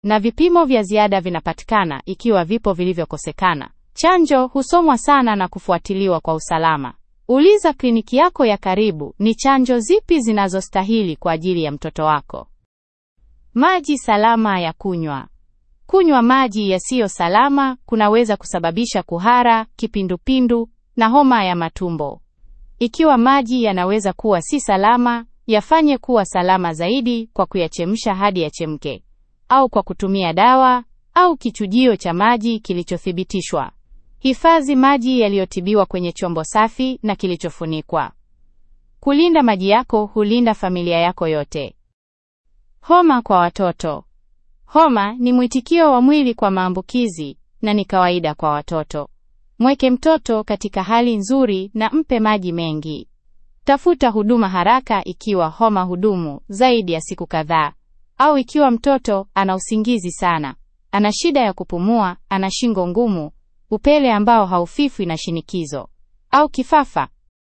na vipimo vya ziada vinapatikana ikiwa vipo vilivyokosekana. Chanjo husomwa sana na kufuatiliwa kwa usalama. Uliza kliniki yako ya karibu ni chanjo zipi zinazostahili kwa ajili ya mtoto wako. Maji salama ya kunywa. Kunywa maji yasiyo salama kunaweza kusababisha kuhara, kipindupindu na homa ya matumbo. Ikiwa maji yanaweza kuwa si salama, yafanye kuwa salama zaidi kwa kuyachemsha hadi yachemke, au kwa kutumia dawa au kichujio cha maji kilichothibitishwa. Hifadhi maji yaliyotibiwa kwenye chombo safi na kilichofunikwa. Kulinda maji yako hulinda familia yako yote. Homa kwa watoto. Homa ni mwitikio wa mwili kwa maambukizi na ni kawaida kwa watoto. Mweke mtoto katika hali nzuri na mpe maji mengi. Tafuta huduma haraka ikiwa homa hudumu zaidi ya siku kadhaa au ikiwa mtoto ana usingizi sana, ana shida ya kupumua, ana shingo ngumu, upele ambao haufifwi na shinikizo au kifafa.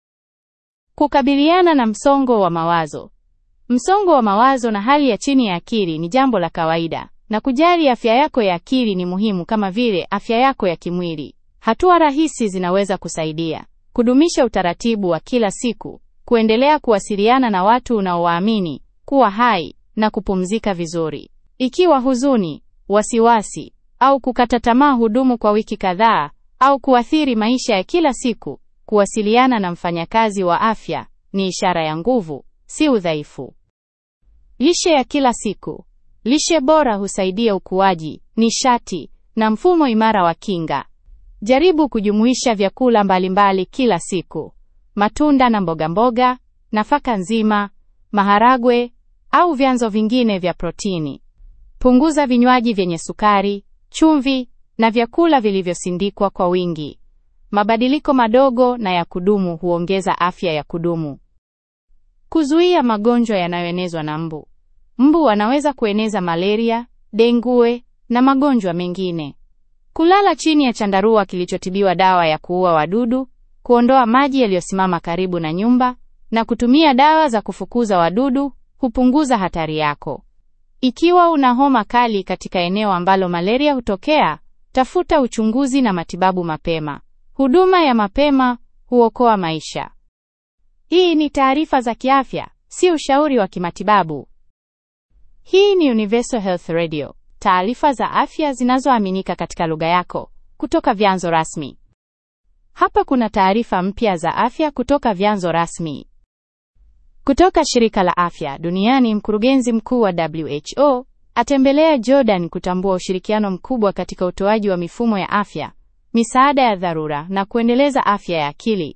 Kukabiliana na msongo wa mawazo. Msongo wa mawazo na hali ya chini ya akili ni jambo la kawaida, na kujali afya yako ya akili ni muhimu kama vile afya yako ya kimwili. Hatua rahisi zinaweza kusaidia: kudumisha utaratibu wa kila siku, kuendelea kuwasiliana na watu unaowaamini, kuwa hai na kupumzika vizuri. Ikiwa huzuni, wasiwasi au kukata tamaa hudumu kwa wiki kadhaa au kuathiri maisha ya kila siku, kuwasiliana na mfanyakazi wa afya ni ishara ya nguvu, si udhaifu. Lishe ya kila siku. Lishe bora husaidia ukuaji, nishati na mfumo imara wa kinga. Jaribu kujumuisha vyakula mbalimbali kila siku: matunda na mboga mboga, nafaka nzima, maharagwe au vyanzo vingine vya protini. Punguza vinywaji vyenye sukari, chumvi na vyakula vilivyosindikwa kwa wingi. Mabadiliko madogo na ya kudumu huongeza afya ya kudumu. Kuzuia magonjwa yanayoenezwa na mbu. Mbu wanaweza kueneza malaria, dengue na magonjwa mengine. Kulala chini ya chandarua kilichotibiwa dawa ya kuua wadudu, kuondoa maji yaliyosimama karibu na nyumba na kutumia dawa za kufukuza wadudu hupunguza hatari yako. Ikiwa una homa kali katika eneo ambalo malaria hutokea, tafuta uchunguzi na matibabu mapema. Huduma ya mapema huokoa maisha. Hii ni taarifa za kiafya, si ushauri wa kimatibabu. Hii ni Universal Health Radio, taarifa za afya zinazoaminika katika lugha yako kutoka vyanzo rasmi. Hapa kuna taarifa mpya za afya kutoka vyanzo rasmi. Kutoka shirika la afya duniani, mkurugenzi mkuu wa WHO atembelea Jordan kutambua ushirikiano mkubwa katika utoaji wa mifumo ya afya, misaada ya dharura na kuendeleza afya ya akili.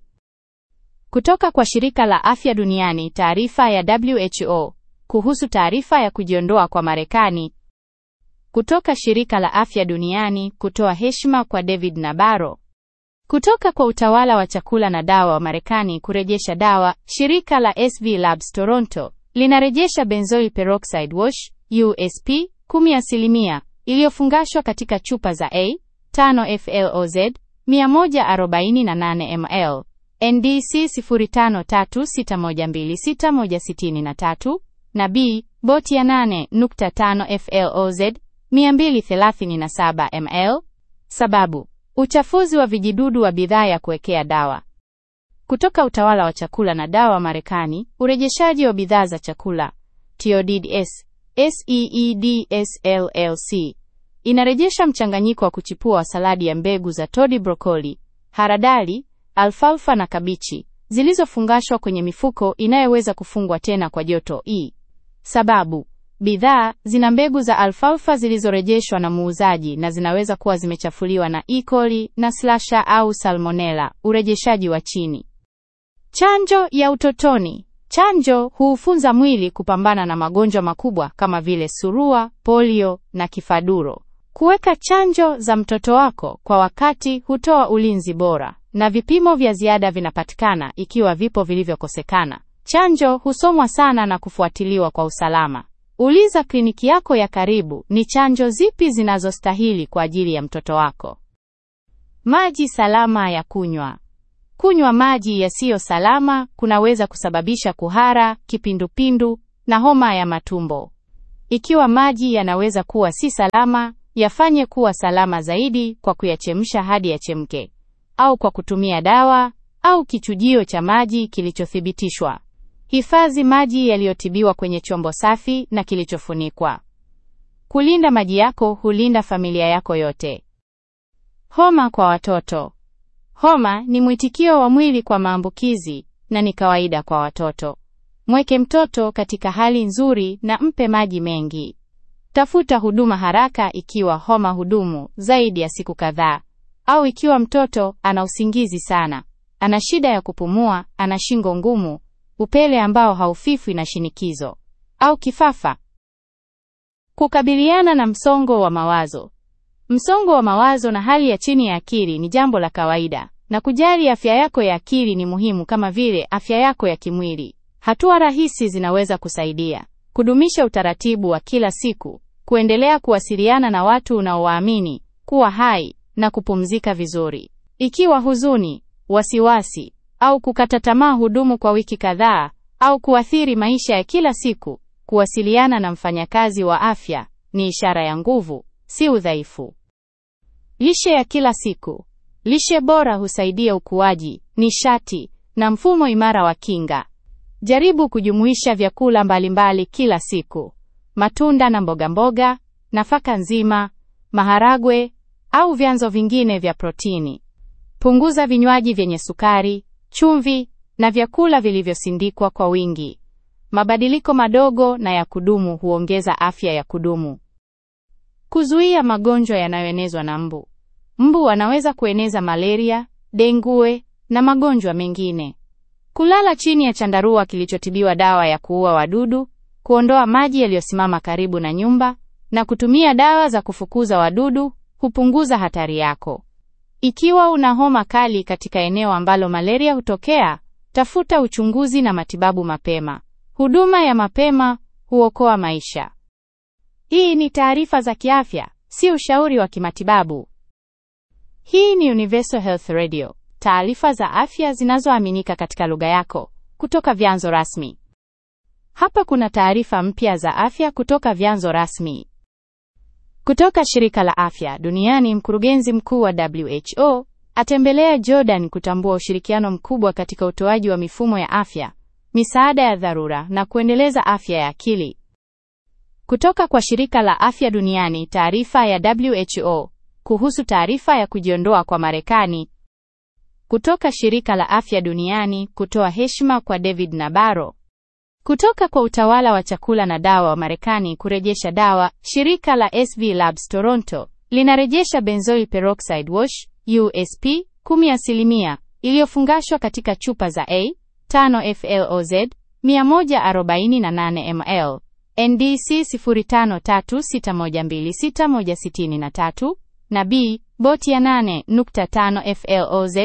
Kutoka kwa shirika la afya duniani, taarifa ya WHO kuhusu taarifa ya kujiondoa kwa Marekani. Kutoka shirika la afya duniani kutoa heshima kwa David Nabarro. Kutoka kwa utawala wa chakula na dawa wa Marekani kurejesha dawa, shirika la SV Labs Toronto linarejesha benzoyl peroxide wash USP 10% iliyofungashwa katika chupa za A 5 FLOZ 148 ml NDC 0536126163 na B boti ya 8.5 FLOZ 237 ml. Sababu: uchafuzi wa vijidudu wa bidhaa ya kuwekea dawa. Kutoka utawala wa chakula na dawa Marekani, urejeshaji wa bidhaa za chakula TODS SEEDS LLC inarejesha mchanganyiko wa kuchipua wa saladi ya mbegu za todi, brokoli, haradali, alfalfa na kabichi zilizofungashwa kwenye mifuko inayoweza kufungwa tena kwa joto E. Sababu: bidhaa zina mbegu za alfalfa zilizorejeshwa na muuzaji na zinaweza kuwa zimechafuliwa na E. coli na slasha au salmonella. Urejeshaji wa chini. Chanjo ya utotoni. Chanjo huufunza mwili kupambana na magonjwa makubwa kama vile surua, polio na kifaduro. Kuweka chanjo za mtoto wako kwa wakati hutoa ulinzi bora, na vipimo vya ziada vinapatikana ikiwa vipo vilivyokosekana. Chanjo husomwa sana na kufuatiliwa kwa usalama. Uliza kliniki yako ya karibu ni chanjo zipi zinazostahili kwa ajili ya mtoto wako. Maji salama ya kunywa. Kunywa maji yasiyo salama kunaweza kusababisha kuhara, kipindupindu na homa ya matumbo. Ikiwa maji yanaweza kuwa si salama, yafanye kuwa salama zaidi kwa kuyachemsha hadi yachemke, au kwa kutumia dawa au kichujio cha maji kilichothibitishwa. Hifadhi maji yaliyotibiwa kwenye chombo safi na kilichofunikwa. Kulinda maji yako hulinda familia yako yote. Homa kwa watoto. Homa ni mwitikio wa mwili kwa maambukizi na ni kawaida kwa watoto. Mweke mtoto katika hali nzuri na mpe maji mengi. Tafuta huduma haraka ikiwa homa hudumu zaidi ya siku kadhaa au ikiwa mtoto ana usingizi sana, ana shida ya kupumua, ana shingo ngumu, upele ambao haufifwi na shinikizo au kifafa. Kukabiliana na msongo wa mawazo. Msongo wa mawazo na hali ya chini ya akili ni jambo la kawaida, na kujali afya yako ya akili ni muhimu kama vile afya yako ya kimwili. Hatua rahisi zinaweza kusaidia: kudumisha utaratibu wa kila siku, kuendelea kuwasiliana na watu unaowaamini, kuwa hai na kupumzika vizuri. Ikiwa huzuni, wasiwasi au kukata tamaa hudumu kwa wiki kadhaa au kuathiri maisha ya kila siku, kuwasiliana na mfanyakazi wa afya ni ishara ya nguvu, si udhaifu. Lishe ya kila siku. Lishe bora husaidia ukuaji, nishati na mfumo imara wa kinga. Jaribu kujumuisha vyakula mbalimbali kila siku: matunda na mboga mboga, nafaka nzima, maharagwe au vyanzo vingine vya protini. Punguza vinywaji vyenye sukari, chumvi na vyakula vilivyosindikwa kwa wingi. Mabadiliko madogo na ya kudumu huongeza afya ya kudumu. Kuzuia magonjwa yanayoenezwa na mbu. Mbu wanaweza kueneza malaria, dengue na magonjwa mengine. Kulala chini ya chandarua kilichotibiwa dawa ya kuua wadudu, kuondoa maji yaliyosimama karibu na nyumba na kutumia dawa za kufukuza wadudu hupunguza hatari yako. Ikiwa una homa kali katika eneo ambalo malaria hutokea, tafuta uchunguzi na matibabu mapema. Huduma ya mapema huokoa maisha. Hii ni taarifa za kiafya, si ushauri wa kimatibabu. Hii ni Universal Health Radio, taarifa za afya zinazoaminika katika lugha yako kutoka vyanzo rasmi. Hapa kuna taarifa mpya za afya kutoka vyanzo rasmi. Kutoka shirika la afya duniani, mkurugenzi mkuu wa WHO atembelea Jordan kutambua ushirikiano mkubwa katika utoaji wa mifumo ya afya, misaada ya dharura na kuendeleza afya ya akili. Kutoka kwa shirika la afya duniani, taarifa ya WHO kuhusu taarifa ya kujiondoa kwa Marekani. Kutoka shirika la afya duniani kutoa heshima kwa David Nabarro. Kutoka kwa utawala wa chakula na dawa wa Marekani kurejesha dawa, shirika la SV Labs Toronto linarejesha benzoyl peroxide wash USP 10% iliyofungashwa katika chupa za A 5 FLOZ 148 ml NDC 0536126163 na B boti ya 8.5 FLOZ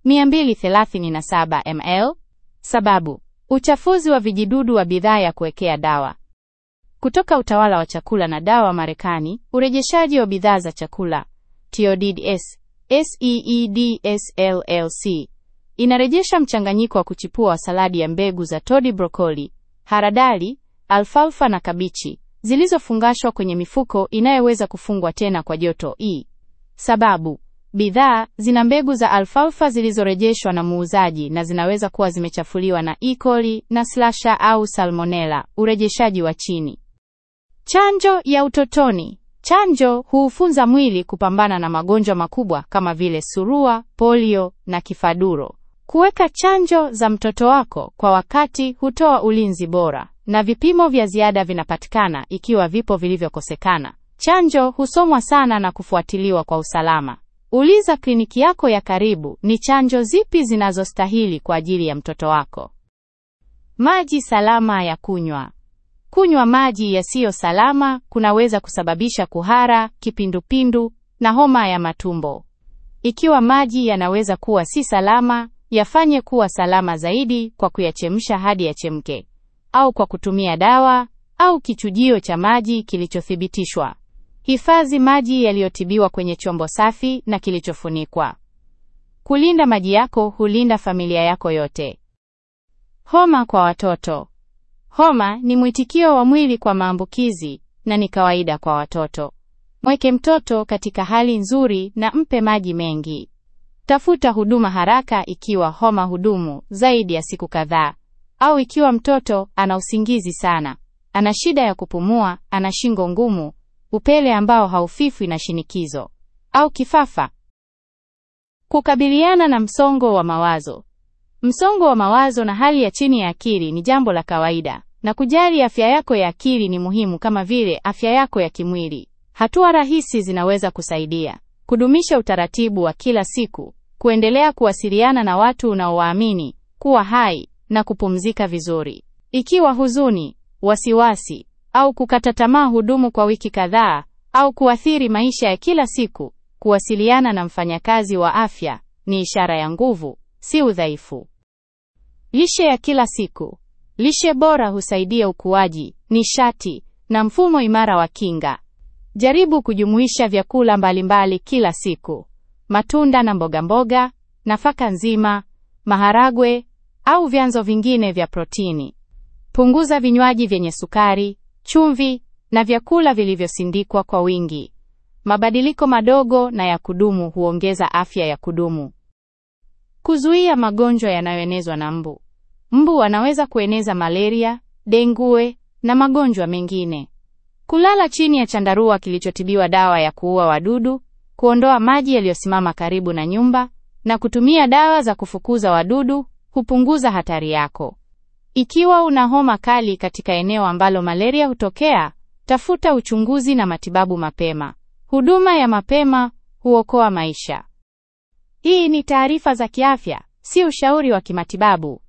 237 ml. Sababu: uchafuzi wa vijidudu wa bidhaa ya kuwekea dawa. Kutoka utawala wa chakula na dawa Marekani, urejeshaji wa bidhaa za chakula TODS SEEDS LLC inarejesha mchanganyiko wa kuchipua wa saladi ya mbegu za todi, brokoli, haradali, alfalfa na kabichi zilizofungashwa kwenye mifuko inayoweza kufungwa tena kwa joto E. Sababu: bidhaa zina mbegu za alfalfa zilizorejeshwa na muuzaji na zinaweza kuwa zimechafuliwa na E. coli na slasha au salmonella. Urejeshaji wa chini. Chanjo ya utotoni. Chanjo huufunza mwili kupambana na magonjwa makubwa kama vile surua, polio na kifaduro. Kuweka chanjo za mtoto wako kwa wakati hutoa ulinzi bora, na vipimo vya ziada vinapatikana ikiwa vipo vilivyokosekana. Chanjo husomwa sana na kufuatiliwa kwa usalama. Uliza kliniki yako ya karibu ni chanjo zipi zinazostahili kwa ajili ya mtoto wako. Maji salama ya kunywa. Kunywa maji yasiyo salama kunaweza kusababisha kuhara, kipindupindu na homa ya matumbo. Ikiwa maji yanaweza kuwa si salama, yafanye kuwa salama zaidi kwa kuyachemsha hadi yachemke, au kwa kutumia dawa au kichujio cha maji kilichothibitishwa. Hifadhi maji yaliyotibiwa kwenye chombo safi na kilichofunikwa. Kulinda maji yako hulinda familia yako yote. Homa kwa watoto. Homa ni mwitikio wa mwili kwa maambukizi na na ni kawaida kwa watoto. Mweke mtoto katika hali nzuri na mpe maji mengi. Tafuta huduma haraka ikiwa homa hudumu zaidi ya siku kadhaa au ikiwa mtoto ana usingizi sana, ana shida ya kupumua, ana shingo ngumu, upele ambao haufifwi na shinikizo au kifafa. Kukabiliana na msongo wa mawazo. Msongo wa mawazo na hali ya chini ya akili ni jambo la kawaida, na kujali afya yako ya akili ni muhimu kama vile afya yako ya kimwili. Hatua rahisi zinaweza kusaidia: kudumisha utaratibu wa kila siku, kuendelea kuwasiliana na watu unaowaamini, kuwa hai na kupumzika vizuri. Ikiwa huzuni, wasiwasi au kukata tamaa hudumu kwa wiki kadhaa au kuathiri maisha ya kila siku, kuwasiliana na mfanyakazi wa afya ni ishara ya nguvu, si udhaifu. Lishe ya kila siku. Lishe bora husaidia ukuaji, nishati na mfumo imara wa kinga. Jaribu kujumuisha vyakula mbalimbali kila siku: matunda na mboga mboga, nafaka nzima, maharagwe au vyanzo vingine vya protini. Punguza vinywaji vyenye sukari, chumvi na vyakula vilivyosindikwa kwa wingi. Mabadiliko madogo na ya kudumu huongeza afya ya kudumu. Kuzuia magonjwa yanayoenezwa na mbu. Mbu wanaweza kueneza malaria, dengue na magonjwa mengine. Kulala chini ya chandarua kilichotibiwa dawa ya kuua wadudu, kuondoa maji yaliyosimama karibu na nyumba na kutumia dawa za kufukuza wadudu hupunguza hatari yako. Ikiwa una homa kali katika eneo ambalo malaria hutokea, tafuta uchunguzi na matibabu mapema. Huduma ya mapema huokoa maisha. Hii ni taarifa za kiafya, si ushauri wa kimatibabu.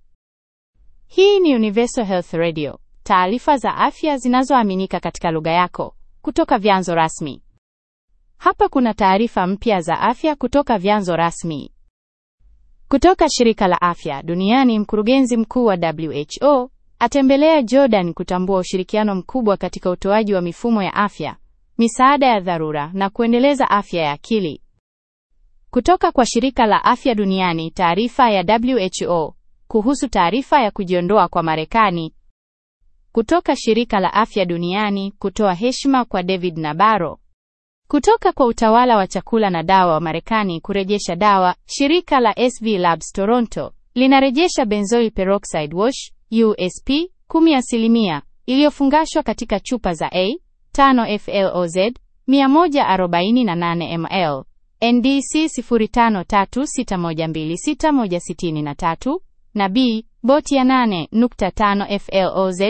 Hii ni Universal Health Radio, taarifa za afya zinazoaminika katika lugha yako kutoka vyanzo rasmi. Hapa kuna taarifa mpya za afya kutoka vyanzo rasmi. Kutoka shirika la afya duniani, mkurugenzi mkuu wa WHO atembelea Jordan kutambua ushirikiano mkubwa katika utoaji wa mifumo ya afya, misaada ya dharura na kuendeleza afya ya akili. Kutoka kwa shirika la afya duniani, taarifa ya WHO kuhusu taarifa ya kujiondoa kwa Marekani. Kutoka shirika la afya duniani kutoa heshima kwa David Nabarro. Kutoka kwa utawala wa chakula na dawa wa Marekani kurejesha dawa, shirika la SV Labs Toronto linarejesha benzoyl peroxide wash USP 10% iliyofungashwa katika chupa za A 5 FLOZ 148 ml NDC 0536126163 na B boti ya 8.5 FLOZ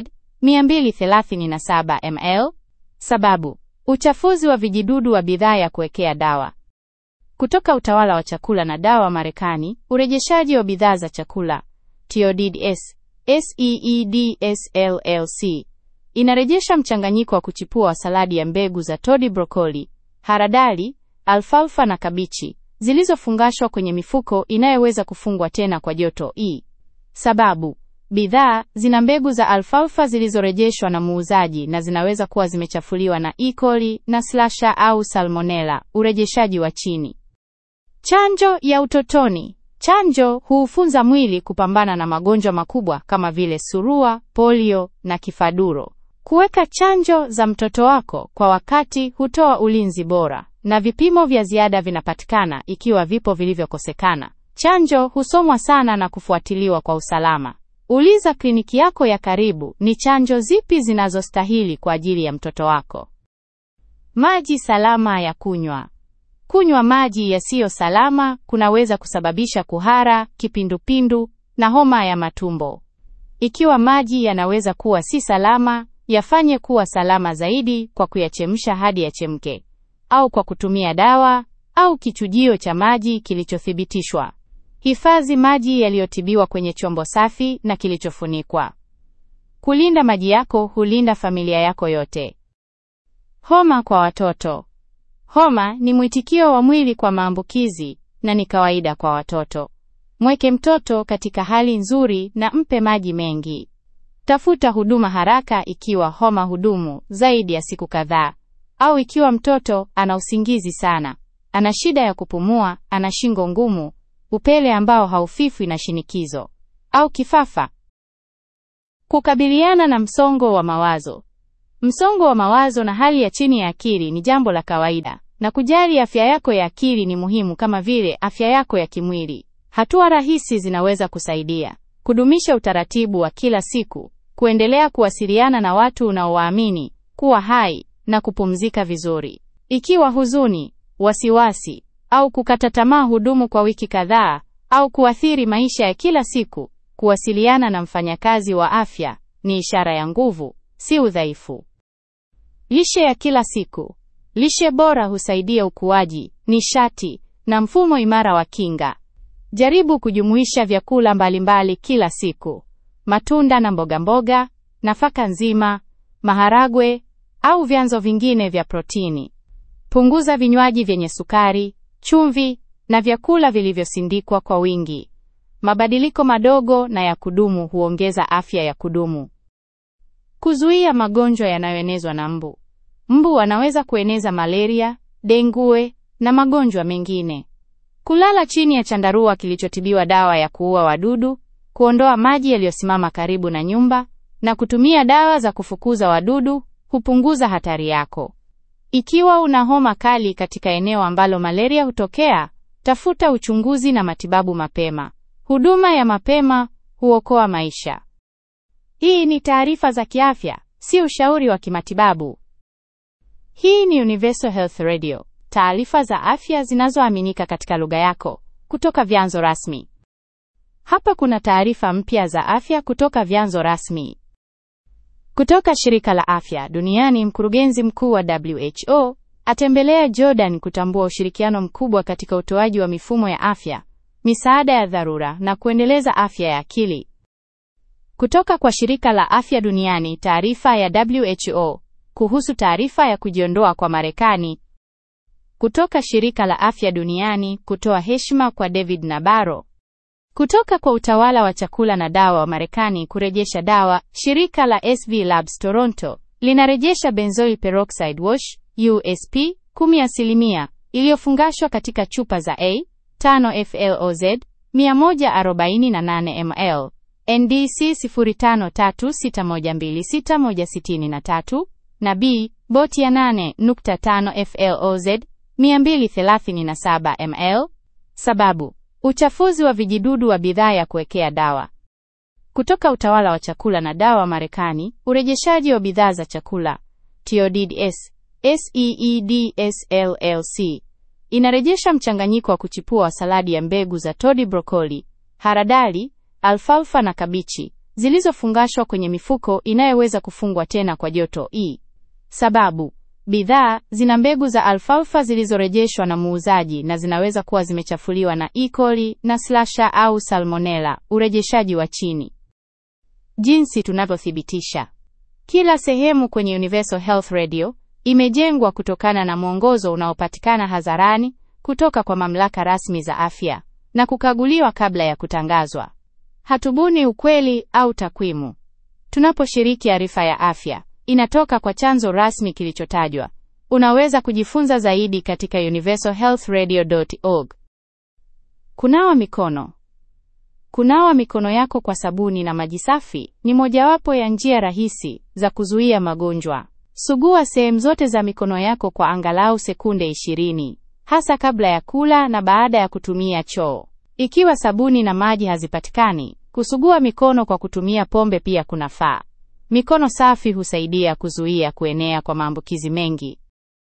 237 ml. Sababu: uchafuzi wa vijidudu wa bidhaa ya kuwekea dawa. Kutoka utawala wa chakula na dawa Marekani, urejeshaji wa bidhaa za chakula TODS SEEDS LLC inarejesha mchanganyiko wa kuchipua wa saladi ya mbegu za todi, brokoli, haradali, alfalfa na kabichi zilizofungashwa kwenye mifuko inayoweza kufungwa tena kwa joto E. Sababu: bidhaa zina mbegu za alfalfa zilizorejeshwa na muuzaji na zinaweza kuwa zimechafuliwa na E. coli na slasha au salmonella. Urejeshaji wa chini. Chanjo ya utotoni. Chanjo huufunza mwili kupambana na magonjwa makubwa kama vile surua, polio na kifaduro. Kuweka chanjo za mtoto wako kwa wakati hutoa ulinzi bora, na vipimo vya ziada vinapatikana ikiwa vipo vilivyokosekana. Chanjo husomwa sana na kufuatiliwa kwa usalama. Uliza kliniki yako ya karibu ni chanjo zipi zinazostahili kwa ajili ya mtoto wako. Maji salama ya kunywa. Kunywa maji yasiyo salama kunaweza kusababisha kuhara, kipindupindu na homa ya matumbo. Ikiwa maji yanaweza kuwa si salama, yafanye kuwa salama zaidi kwa kuyachemsha hadi yachemke, au kwa kutumia dawa au kichujio cha maji kilichothibitishwa. Hifadhi maji yaliyotibiwa kwenye chombo safi na kilichofunikwa. Kulinda maji yako hulinda familia yako yote. Homa kwa watoto. Homa ni mwitikio wa mwili kwa maambukizi na ni kawaida kwa watoto. Mweke mtoto katika hali nzuri na mpe maji mengi. Tafuta huduma haraka ikiwa homa hudumu zaidi ya siku kadhaa au ikiwa mtoto ana usingizi sana, ana shida ya kupumua, ana shingo ngumu, upele ambao haufifwi na shinikizo au kifafa. Kukabiliana na msongo wa mawazo. Msongo wa mawazo na hali ya chini ya akili ni jambo la kawaida, na kujali afya yako ya akili ni muhimu kama vile afya yako ya kimwili. Hatua rahisi zinaweza kusaidia: kudumisha utaratibu wa kila siku, kuendelea kuwasiliana na watu unaowaamini, kuwa hai na kupumzika vizuri. Ikiwa huzuni, wasiwasi au kukata tamaa hudumu kwa wiki kadhaa au kuathiri maisha ya kila siku, kuwasiliana na mfanyakazi wa afya ni ishara ya nguvu, si udhaifu. Lishe ya kila siku. Lishe bora husaidia ukuaji, nishati na mfumo imara wa kinga. Jaribu kujumuisha vyakula mbalimbali kila siku: matunda na mboga mboga, nafaka nzima, maharagwe au vyanzo vingine vya protini. Punguza vinywaji vyenye sukari, chumvi na vyakula vilivyosindikwa kwa wingi. Mabadiliko madogo na ya kudumu huongeza afya ya kudumu. Kuzuia magonjwa yanayoenezwa na mbu. Mbu wanaweza kueneza malaria, dengue na magonjwa mengine. Kulala chini ya chandarua kilichotibiwa dawa ya kuua wadudu, kuondoa maji yaliyosimama karibu na nyumba na kutumia dawa za kufukuza wadudu hupunguza hatari yako. Ikiwa una homa kali katika eneo ambalo malaria hutokea, tafuta uchunguzi na matibabu mapema. Huduma ya mapema huokoa maisha. Hii ni taarifa za kiafya, si ushauri wa kimatibabu. Hii ni Universal Health Radio, taarifa za afya zinazoaminika katika lugha yako kutoka vyanzo rasmi. Hapa kuna taarifa mpya za afya kutoka vyanzo rasmi. Kutoka shirika la afya duniani, mkurugenzi mkuu wa WHO atembelea Jordan kutambua ushirikiano mkubwa katika utoaji wa mifumo ya afya, misaada ya dharura na kuendeleza afya ya akili. Kutoka kwa shirika la afya duniani, taarifa ya WHO kuhusu taarifa ya kujiondoa kwa Marekani. Kutoka shirika la afya duniani kutoa heshima kwa David Nabarro. Kutoka kwa utawala wa chakula na dawa wa Marekani kurejesha dawa, shirika la SV Labs Toronto linarejesha benzoyl peroxide wash USP 10% iliyofungashwa katika chupa za A 5 FLOZ 148 ml NDC 0536126163 na B boti ya 8.5 FLOZ 237 ml. Sababu: uchafuzi wa vijidudu wa bidhaa ya kuwekea dawa. Kutoka utawala wa chakula na dawa Marekani, urejeshaji wa bidhaa za chakula TODS SEEDS LLC inarejesha mchanganyiko wa kuchipua wa saladi ya mbegu za todi, brokoli, haradali, alfalfa na kabichi zilizofungashwa kwenye mifuko inayoweza kufungwa tena kwa joto E. Sababu: bidhaa zina mbegu za alfalfa zilizorejeshwa na muuzaji na zinaweza kuwa zimechafuliwa na E. coli na slasha au salmonella. Urejeshaji wa chini. Jinsi tunavyothibitisha. Kila sehemu kwenye Universal Health Radio imejengwa kutokana na mwongozo unaopatikana hadharani kutoka kwa mamlaka rasmi za afya na kukaguliwa kabla ya kutangazwa. Hatubuni ukweli au takwimu. Tunaposhiriki arifa ya afya inatoka kwa chanzo rasmi kilichotajwa. Unaweza kujifunza zaidi katika universalhealthradio.org. Kunawa mikono. Kunawa mikono yako kwa sabuni na maji safi ni mojawapo ya njia rahisi za kuzuia magonjwa. Sugua sehemu zote za mikono yako kwa angalau sekunde 20, hasa kabla ya kula na baada ya kutumia choo. Ikiwa sabuni na maji hazipatikani, kusugua mikono kwa kutumia pombe pia kunafaa. Mikono safi husaidia kuzuia kuenea kwa maambukizi mengi.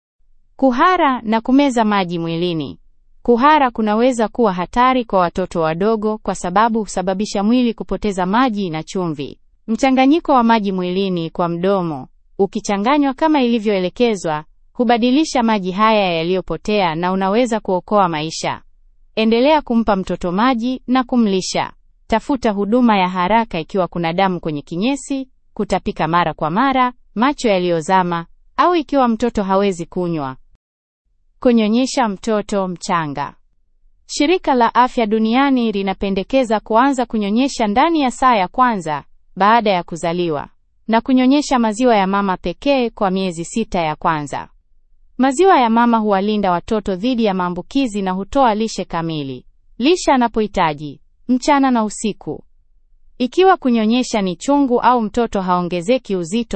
Kuhara na kumeza maji mwilini. Kuhara kunaweza kuwa hatari kwa watoto wadogo kwa sababu husababisha mwili kupoteza maji na chumvi. Mchanganyiko wa maji mwilini kwa mdomo, ukichanganywa kama ilivyoelekezwa, hubadilisha maji haya yaliyopotea na unaweza kuokoa maisha. Endelea kumpa mtoto maji na kumlisha. Tafuta huduma ya haraka ikiwa kuna damu kwenye kinyesi, kutapika mara kwa mara, macho yaliyozama au ikiwa mtoto hawezi kunywa. Kunyonyesha mtoto mchanga. Shirika la Afya Duniani linapendekeza kuanza kunyonyesha ndani ya saa ya kwanza baada ya kuzaliwa na kunyonyesha maziwa ya mama pekee kwa miezi sita ya kwanza. Maziwa ya mama huwalinda watoto dhidi ya maambukizi na hutoa lishe kamili. Lisha anapohitaji mchana na usiku. Ikiwa kunyonyesha ni chungu au mtoto haongezeki uzito,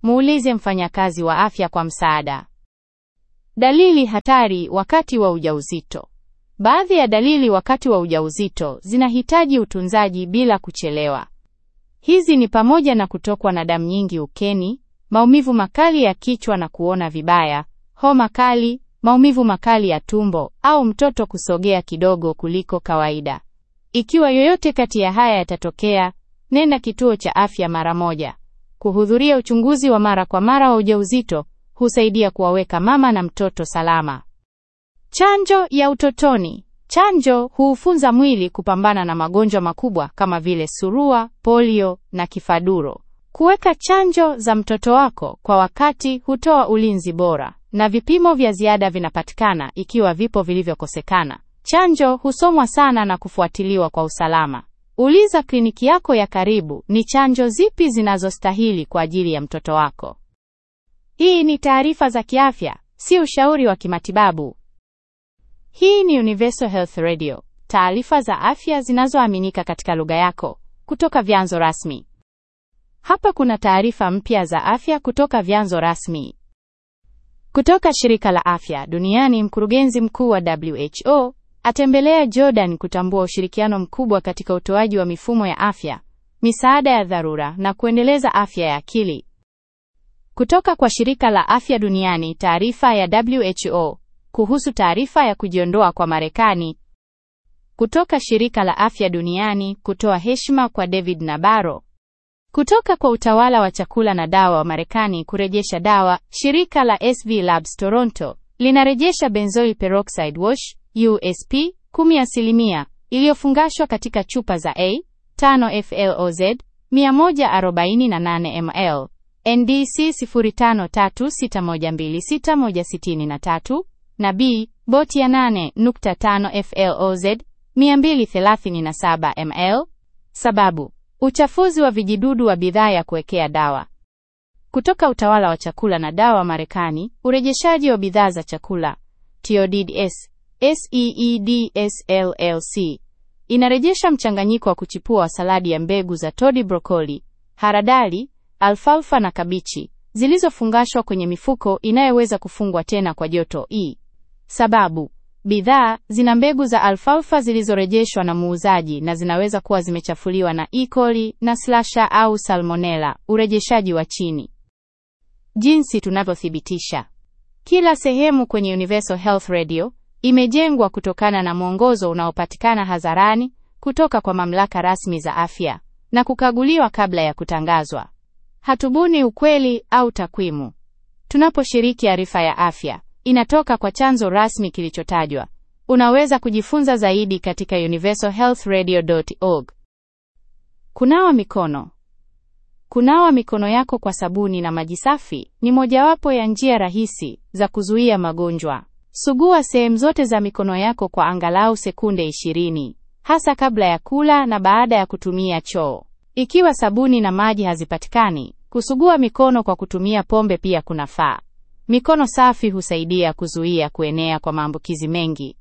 muulize mfanyakazi wa afya kwa msaada. Dalili hatari wakati wa ujauzito. Baadhi ya dalili wakati wa ujauzito zinahitaji utunzaji bila kuchelewa. Hizi ni pamoja na kutokwa na damu nyingi ukeni, maumivu makali ya kichwa na kuona vibaya, homa kali, maumivu makali ya tumbo au mtoto kusogea kidogo kuliko kawaida. Ikiwa yoyote kati ya haya yatatokea, nenda kituo cha afya mara moja. Kuhudhuria uchunguzi wa mara kwa mara wa ujauzito husaidia kuwaweka mama na mtoto salama. Chanjo ya utotoni. Chanjo huufunza mwili kupambana na magonjwa makubwa kama vile surua, polio na kifaduro. Kuweka chanjo za mtoto wako kwa wakati hutoa ulinzi bora, na vipimo vya ziada vinapatikana ikiwa vipo vilivyokosekana. Chanjo husomwa sana na kufuatiliwa kwa usalama. Uliza kliniki yako ya karibu ni chanjo zipi zinazostahili kwa ajili ya mtoto wako. Hii ni taarifa za kiafya, si ushauri wa kimatibabu. Hii ni Universal Health Radio, taarifa za afya zinazoaminika katika lugha yako kutoka vyanzo rasmi. Hapa kuna taarifa mpya za afya kutoka vyanzo rasmi. Kutoka shirika la afya duniani, mkurugenzi mkuu wa WHO atembelea Jordan kutambua ushirikiano mkubwa katika utoaji wa mifumo ya afya, misaada ya dharura na kuendeleza afya ya akili. Kutoka kwa shirika la afya duniani, taarifa ya WHO kuhusu taarifa ya kujiondoa kwa Marekani. Kutoka shirika la afya duniani kutoa heshima kwa David Nabaro. Kutoka kwa utawala wa chakula na dawa wa Marekani kurejesha dawa, shirika la SV Labs Toronto linarejesha benzoyl peroxide wash USP 10% iliyofungashwa katika chupa za A 5 FLOZ 148 ml NDC 0536126163 na B boti ya 8.5 FLOZ 237 ml. Sababu: uchafuzi wa vijidudu wa bidhaa ya kuwekea dawa. Kutoka utawala wa chakula na dawa Marekani, urejeshaji wa bidhaa za chakula TODS SEEDS LLC inarejesha mchanganyiko wa kuchipua wa saladi ya mbegu za todi, brokoli, haradali, alfalfa na kabichi zilizofungashwa kwenye mifuko inayoweza kufungwa tena kwa joto E. Sababu: bidhaa zina mbegu za alfalfa zilizorejeshwa na muuzaji na zinaweza kuwa zimechafuliwa na E. coli na slasha au salmonella. Urejeshaji wa chini. Jinsi tunavyothibitisha. Kila sehemu kwenye Universal Health Radio imejengwa kutokana na mwongozo unaopatikana hadharani kutoka kwa mamlaka rasmi za afya na kukaguliwa kabla ya kutangazwa. Hatubuni ukweli au takwimu. Tunaposhiriki arifa ya afya, inatoka kwa chanzo rasmi kilichotajwa. Unaweza kujifunza zaidi katika universalhealthradio.org. Kunawa mikono. Kunawa mikono yako kwa sabuni na maji safi ni mojawapo ya njia rahisi za kuzuia magonjwa. Sugua sehemu zote za mikono yako kwa angalau sekunde 20, hasa kabla ya kula na baada ya kutumia choo. Ikiwa sabuni na maji hazipatikani, kusugua mikono kwa kutumia pombe pia kunafaa. Mikono safi husaidia kuzuia kuenea kwa maambukizi mengi.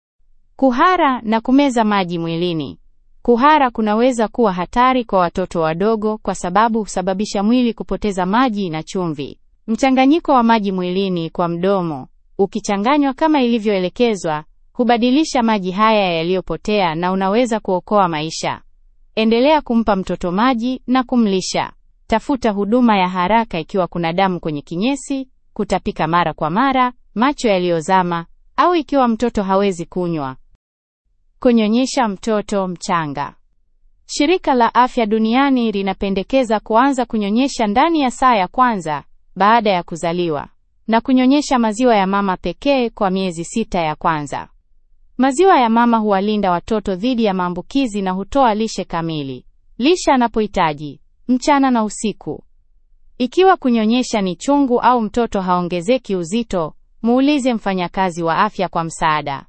Kuhara na kumeza maji mwilini. Kuhara kunaweza kuwa hatari kwa watoto wadogo kwa sababu husababisha mwili kupoteza maji na chumvi. Mchanganyiko wa maji mwilini kwa mdomo, ukichanganywa kama ilivyoelekezwa, hubadilisha maji haya yaliyopotea na unaweza kuokoa maisha. Endelea kumpa mtoto maji na kumlisha. Tafuta huduma ya haraka ikiwa kuna damu kwenye kinyesi, kutapika mara kwa mara, macho yaliyozama au ikiwa mtoto hawezi kunywa. Kunyonyesha mtoto mchanga. Shirika la Afya Duniani linapendekeza kuanza kunyonyesha ndani ya saa ya kwanza baada ya kuzaliwa na kunyonyesha maziwa ya mama pekee kwa miezi sita ya kwanza. Maziwa ya mama huwalinda watoto dhidi ya maambukizi na hutoa lishe kamili. Lisha anapohitaji mchana na usiku. Ikiwa kunyonyesha ni chungu au mtoto haongezeki uzito, muulize mfanyakazi wa afya kwa msaada.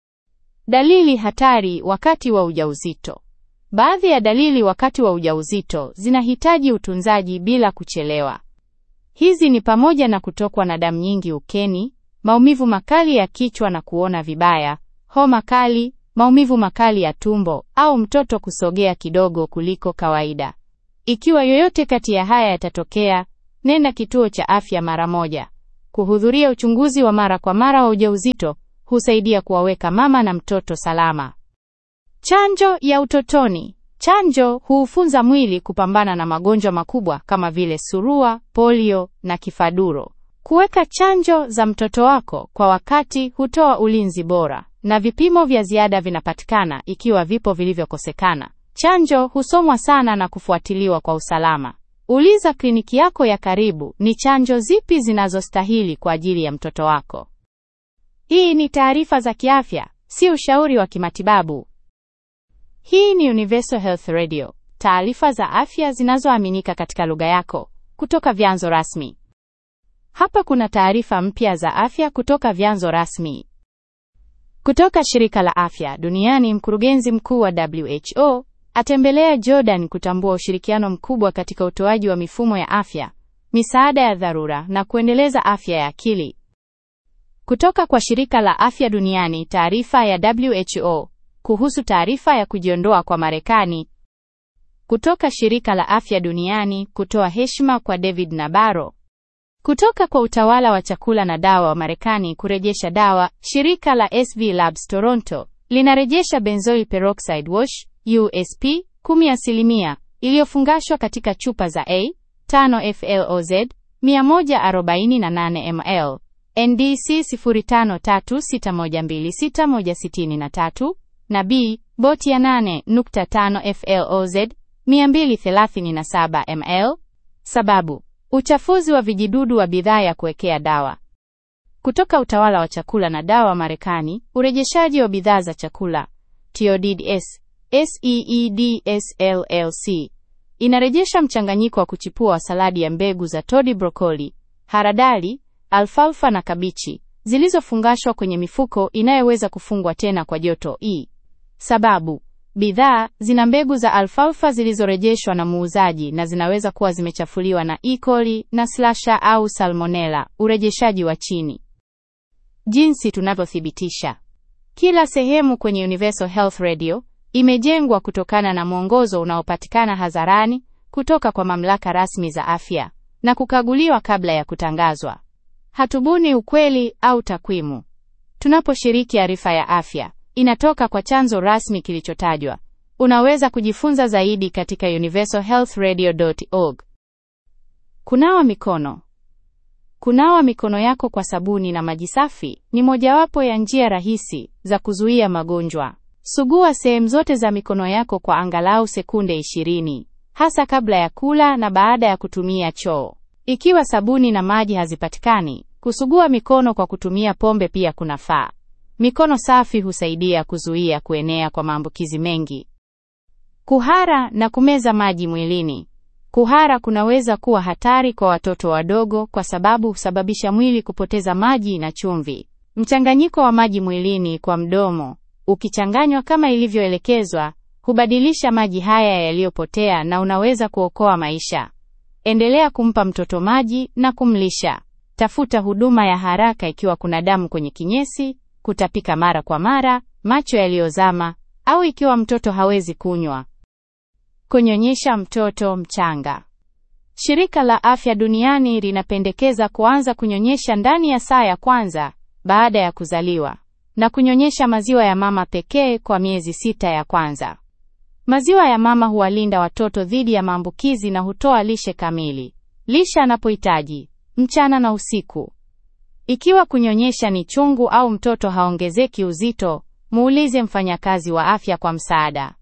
Dalili hatari wakati wa ujauzito. Baadhi ya dalili wakati wa ujauzito zinahitaji utunzaji bila kuchelewa. Hizi ni pamoja na kutokwa na damu nyingi ukeni, maumivu makali ya kichwa na kuona vibaya, homa kali, maumivu makali ya tumbo au mtoto kusogea kidogo kuliko kawaida. Ikiwa yoyote kati ya haya yatatokea, nenda kituo cha afya mara moja. Kuhudhuria uchunguzi wa mara kwa mara wa ujauzito husaidia kuwaweka mama na mtoto salama. Chanjo ya utotoni. Chanjo huufunza mwili kupambana na magonjwa makubwa kama vile surua, polio na kifaduro. Kuweka chanjo za mtoto wako kwa wakati hutoa ulinzi bora, na vipimo vya ziada vinapatikana ikiwa vipo vilivyokosekana. Chanjo husomwa sana na kufuatiliwa kwa usalama. Uliza kliniki yako ya karibu ni chanjo zipi zinazostahili kwa ajili ya mtoto wako. Hii ni taarifa za kiafya, si ushauri wa kimatibabu. Hii ni Universal Health Radio, taarifa za afya zinazoaminika katika lugha yako kutoka vyanzo rasmi. Hapa kuna taarifa mpya za afya kutoka vyanzo rasmi. Kutoka shirika la afya duniani, mkurugenzi mkuu wa WHO atembelea Jordan kutambua ushirikiano mkubwa katika utoaji wa mifumo ya afya, misaada ya dharura na kuendeleza afya ya akili. Kutoka kwa shirika la afya duniani, taarifa ya WHO kuhusu taarifa ya kujiondoa kwa Marekani. Kutoka shirika la afya duniani kutoa heshima kwa David Nabaro. Kutoka kwa utawala wa chakula na dawa wa Marekani kurejesha dawa, shirika la SV Labs Toronto linarejesha benzoyl peroxide wash USP 10% iliyofungashwa katika chupa za A 5 FLOZ 148 ml NDC 0536126163 na B boti ya 8.5 FLOZ 237 ml. Sababu: uchafuzi wa vijidudu wa bidhaa ya kuwekea dawa. Kutoka utawala wa chakula na dawa wa Marekani, urejeshaji wa bidhaa za chakula TODS SEEDS LLC inarejesha mchanganyiko wa kuchipua wa saladi ya mbegu za todi, brokoli, haradali, alfalfa na kabichi zilizofungashwa kwenye mifuko inayoweza kufungwa tena kwa joto E. Sababu: bidhaa zina mbegu za alfalfa zilizorejeshwa na muuzaji na zinaweza kuwa zimechafuliwa na E. coli na slasha au salmonella. Urejeshaji wa chini. Jinsi tunavyothibitisha. Kila sehemu kwenye Universal Health Radio imejengwa kutokana na mwongozo unaopatikana hadharani kutoka kwa mamlaka rasmi za afya na kukaguliwa kabla ya kutangazwa. Hatubuni ukweli au takwimu. Tunaposhiriki arifa ya afya, inatoka kwa chanzo rasmi kilichotajwa. Unaweza kujifunza zaidi katika universalhealthradio.org. Kunawa mikono. Kunawa mikono yako kwa sabuni na maji safi ni mojawapo ya njia rahisi za kuzuia magonjwa. Sugua sehemu zote za mikono yako kwa angalau sekunde 20, hasa kabla ya kula na baada ya kutumia choo. Ikiwa sabuni na maji hazipatikani, kusugua mikono kwa kutumia pombe pia kunafaa. Mikono safi husaidia kuzuia kuenea kwa maambukizi mengi. Kuhara na kumeza maji mwilini. Kuhara kunaweza kuwa hatari kwa watoto wadogo kwa sababu husababisha mwili kupoteza maji na chumvi. Mchanganyiko wa maji mwilini kwa mdomo, ukichanganywa kama ilivyoelekezwa, hubadilisha maji haya yaliyopotea na unaweza kuokoa maisha. Endelea kumpa mtoto maji na kumlisha. Tafuta huduma ya haraka ikiwa kuna damu kwenye kinyesi, kutapika mara kwa mara, macho yaliyozama au ikiwa mtoto hawezi kunywa. Kunyonyesha mtoto mchanga. Shirika la Afya Duniani linapendekeza kuanza kunyonyesha ndani ya saa ya kwanza baada ya kuzaliwa na kunyonyesha maziwa ya mama pekee kwa miezi sita ya kwanza. Maziwa ya mama huwalinda watoto dhidi ya maambukizi na hutoa lishe kamili. Lisha anapohitaji mchana na usiku. Ikiwa kunyonyesha ni chungu au mtoto haongezeki uzito, muulize mfanyakazi wa afya kwa msaada.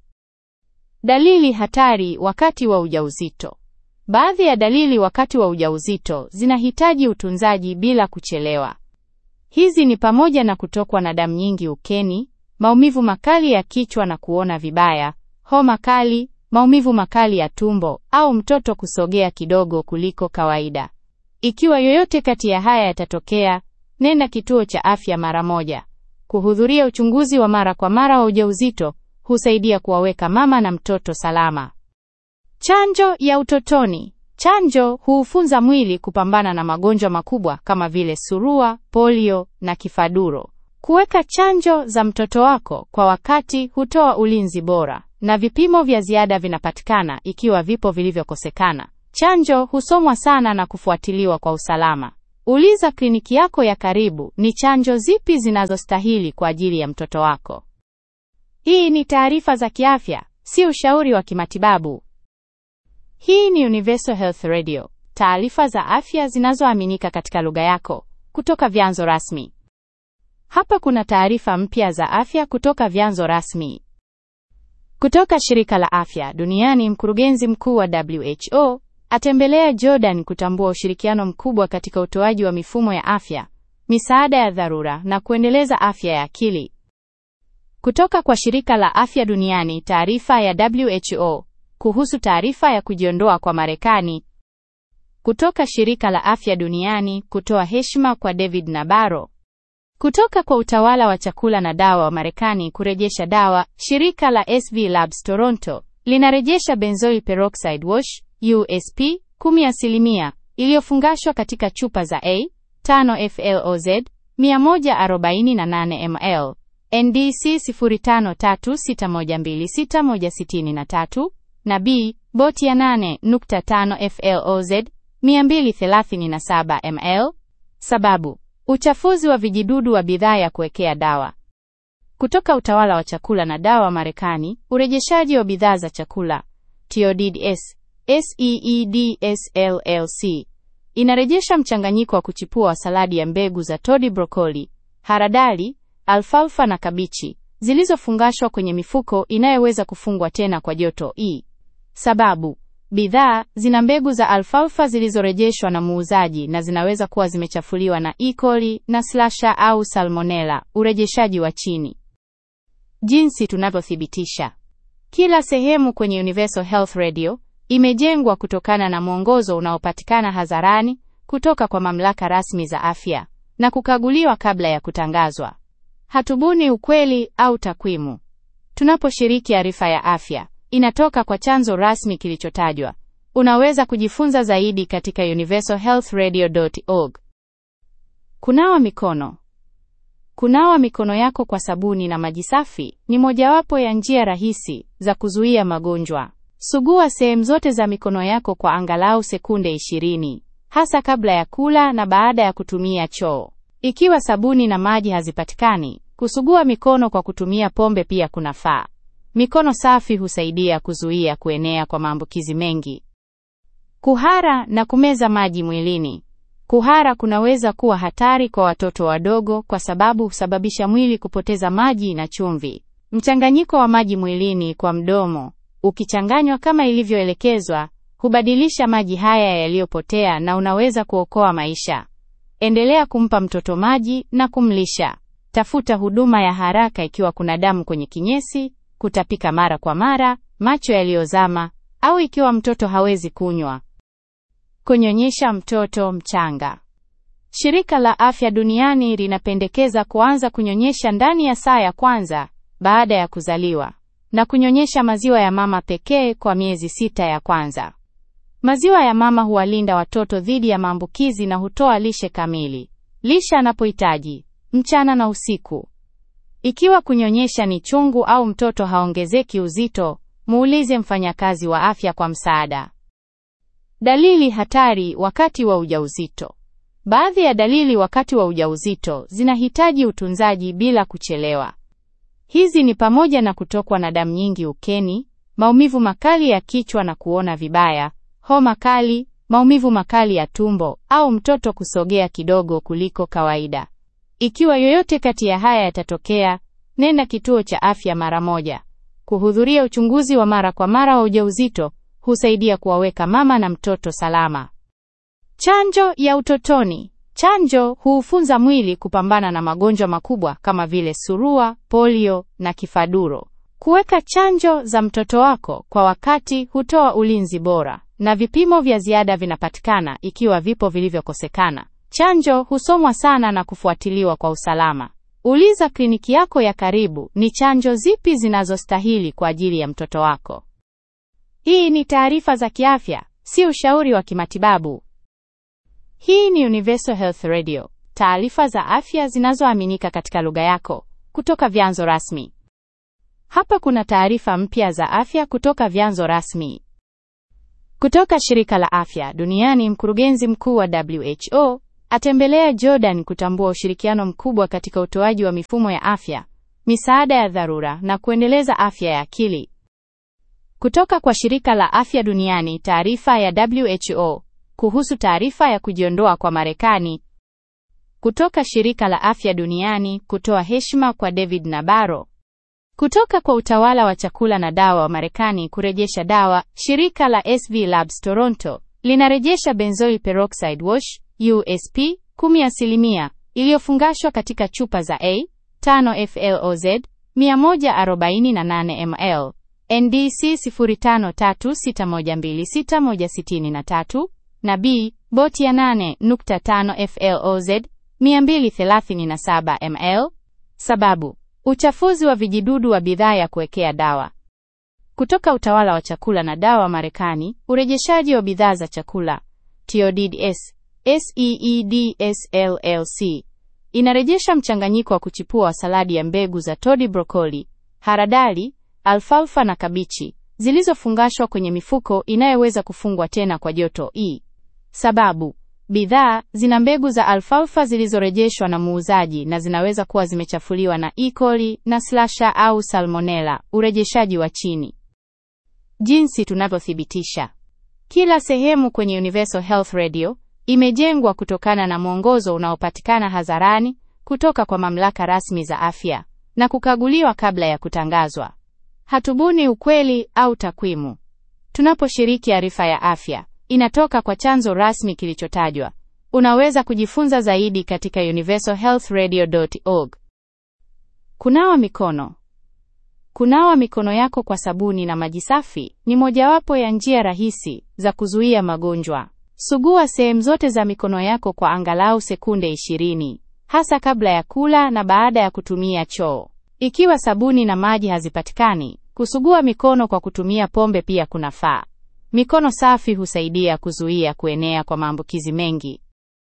Dalili hatari wakati wa ujauzito. Baadhi ya dalili wakati wa ujauzito zinahitaji utunzaji bila kuchelewa. Hizi ni pamoja na kutokwa na damu nyingi ukeni, maumivu makali ya kichwa na kuona vibaya, homa kali, maumivu makali ya tumbo au mtoto kusogea kidogo kuliko kawaida. Ikiwa yoyote kati ya haya yatatokea, nenda kituo cha afya mara moja. Kuhudhuria uchunguzi wa mara kwa mara wa ujauzito husaidia kuwaweka mama na mtoto salama. Chanjo ya utotoni. Chanjo huufunza mwili kupambana na magonjwa makubwa kama vile surua, polio na kifaduro. Kuweka chanjo za mtoto wako kwa wakati hutoa ulinzi bora, na vipimo vya ziada vinapatikana ikiwa vipo vilivyokosekana. Chanjo husomwa sana na kufuatiliwa kwa usalama. Uliza kliniki yako ya karibu ni chanjo zipi zinazostahili kwa ajili ya mtoto wako. Hii ni taarifa za kiafya, si ushauri wa kimatibabu. Hii ni Universal Health Radio, taarifa za afya zinazoaminika katika lugha yako kutoka vyanzo rasmi. Hapa kuna taarifa mpya za afya kutoka vyanzo rasmi. Kutoka shirika la afya duniani, mkurugenzi mkuu wa WHO atembelea Jordan kutambua ushirikiano mkubwa katika utoaji wa mifumo ya afya, misaada ya dharura na kuendeleza afya ya akili. Kutoka kwa shirika la afya duniani, taarifa ya WHO kuhusu taarifa ya kujiondoa kwa Marekani. Kutoka shirika la afya duniani kutoa heshima kwa David Nabarro. Kutoka kwa utawala wa chakula na dawa wa Marekani kurejesha dawa, shirika la SV Labs Toronto linarejesha benzoyl peroxide wash USP 10% iliyofungashwa katika chupa za A 5 FLOZ 148 ml NDC 0536126163 na B boti ya 8.5 FLOZ 237 ml. Sababu: uchafuzi wa vijidudu wa bidhaa ya kuwekea dawa. Kutoka utawala wa chakula na dawa Marekani, urejeshaji wa bidhaa za chakula TODS SEEDS LLC inarejesha mchanganyiko wa kuchipua wa saladi ya mbegu za todi, brokoli, haradali, alfalfa na kabichi zilizofungashwa kwenye mifuko inayoweza kufungwa tena kwa joto E. Sababu: bidhaa zina mbegu za alfalfa zilizorejeshwa na muuzaji na zinaweza kuwa zimechafuliwa na E. coli na slasha au salmonella. Urejeshaji wa chini. Jinsi tunavyothibitisha. Kila sehemu kwenye Universal Health Radio imejengwa kutokana na mwongozo unaopatikana hadharani kutoka kwa mamlaka rasmi za afya na kukaguliwa kabla ya kutangazwa. Hatubuni ukweli au takwimu. Tunaposhiriki arifa ya afya, inatoka kwa chanzo rasmi kilichotajwa. Unaweza kujifunza zaidi katika universalhealthradio.org. Kunawa mikono. Kunawa mikono yako kwa sabuni na maji safi ni mojawapo ya njia rahisi za kuzuia magonjwa. Sugua sehemu zote za mikono yako kwa angalau sekunde 20, hasa kabla ya kula na baada ya kutumia choo. Ikiwa sabuni na maji hazipatikani, kusugua mikono kwa kutumia pombe pia kunafaa. Mikono safi husaidia kuzuia kuenea kwa maambukizi mengi. Kuhara na kumeza maji mwilini. Kuhara kunaweza kuwa hatari kwa watoto wadogo kwa sababu husababisha mwili kupoteza maji na chumvi. Mchanganyiko wa maji mwilini kwa mdomo, ukichanganywa kama ilivyoelekezwa, hubadilisha maji haya yaliyopotea na unaweza kuokoa maisha. Endelea kumpa mtoto maji na kumlisha. Tafuta huduma ya haraka ikiwa kuna damu kwenye kinyesi, kutapika mara kwa mara, macho yaliyozama au ikiwa mtoto hawezi kunywa. Kunyonyesha mtoto mchanga. Shirika la Afya Duniani linapendekeza kuanza kunyonyesha ndani ya saa ya kwanza baada ya kuzaliwa na kunyonyesha maziwa ya mama pekee kwa miezi sita ya kwanza. Maziwa ya mama huwalinda watoto dhidi ya maambukizi na hutoa lishe kamili. Lisha anapohitaji mchana na usiku. Ikiwa kunyonyesha ni chungu au mtoto haongezeki uzito, muulize mfanyakazi wa afya kwa msaada. Dalili hatari wakati wa ujauzito. Baadhi ya dalili wakati wa ujauzito zinahitaji utunzaji bila kuchelewa. Hizi ni pamoja na kutokwa na damu nyingi ukeni, maumivu makali ya kichwa na kuona vibaya, homa kali, maumivu makali ya tumbo au mtoto kusogea kidogo kuliko kawaida. Ikiwa yoyote kati ya haya yatatokea, nenda kituo cha afya mara moja. Kuhudhuria uchunguzi wa mara kwa mara wa ujauzito husaidia kuwaweka mama na mtoto salama. Chanjo ya utotoni. Chanjo huufunza mwili kupambana na magonjwa makubwa kama vile surua, polio na kifaduro. Kuweka chanjo za mtoto wako kwa wakati hutoa ulinzi bora, na vipimo vya ziada vinapatikana ikiwa vipo vilivyokosekana. Chanjo husomwa sana na kufuatiliwa kwa usalama. Uliza kliniki yako ya karibu ni chanjo zipi zinazostahili kwa ajili ya mtoto wako. Hii ni taarifa za kiafya, si ushauri wa kimatibabu. Hii ni Universal Health Radio, taarifa za afya zinazoaminika katika lugha yako kutoka vyanzo rasmi. Hapa kuna taarifa mpya za afya kutoka vyanzo rasmi. Kutoka shirika la afya duniani, mkurugenzi mkuu wa WHO atembelea Jordan kutambua ushirikiano mkubwa katika utoaji wa mifumo ya afya, misaada ya dharura na kuendeleza afya ya akili. Kutoka kwa shirika la afya duniani, taarifa ya WHO kuhusu taarifa ya kujiondoa kwa Marekani. Kutoka shirika la afya duniani kutoa heshima kwa David Nabarro. Kutoka kwa utawala wa chakula na dawa wa Marekani kurejesha dawa, shirika la SV Labs Toronto linarejesha benzoyl peroxide wash USP 10% iliyofungashwa katika chupa za A 5 FLOZ 148 ml NDC 0536126163 na B boti ya 8.5 FLOZ 237 ml. Sababu: uchafuzi wa vijidudu wa bidhaa ya kuwekea dawa. Kutoka utawala wa chakula na dawa Marekani, urejeshaji wa bidhaa za chakula TODS SEEDS LLC inarejesha mchanganyiko wa kuchipua wa saladi ya mbegu za todi, brokoli, haradali, alfalfa na kabichi zilizofungashwa kwenye mifuko inayoweza kufungwa tena kwa joto E. Sababu: bidhaa zina mbegu za alfalfa zilizorejeshwa na muuzaji na zinaweza kuwa zimechafuliwa na E. coli na slasha au salmonella. Urejeshaji wa chini. Jinsi tunavyothibitisha. Kila sehemu kwenye Universal Health Radio imejengwa kutokana na mwongozo unaopatikana hadharani kutoka kwa mamlaka rasmi za afya na kukaguliwa kabla ya kutangazwa. Hatubuni ukweli au takwimu. Tunaposhiriki arifa ya afya, inatoka kwa chanzo rasmi kilichotajwa. Unaweza kujifunza zaidi katika universalhealthradio.org. Kunawa mikono. Kunawa mikono yako kwa sabuni na maji safi ni mojawapo ya njia rahisi za kuzuia magonjwa. Sugua sehemu zote za mikono yako kwa angalau sekunde 20, hasa kabla ya kula na baada ya kutumia choo. Ikiwa sabuni na maji hazipatikani, kusugua mikono kwa kutumia pombe pia kunafaa. Mikono safi husaidia kuzuia kuenea kwa maambukizi mengi.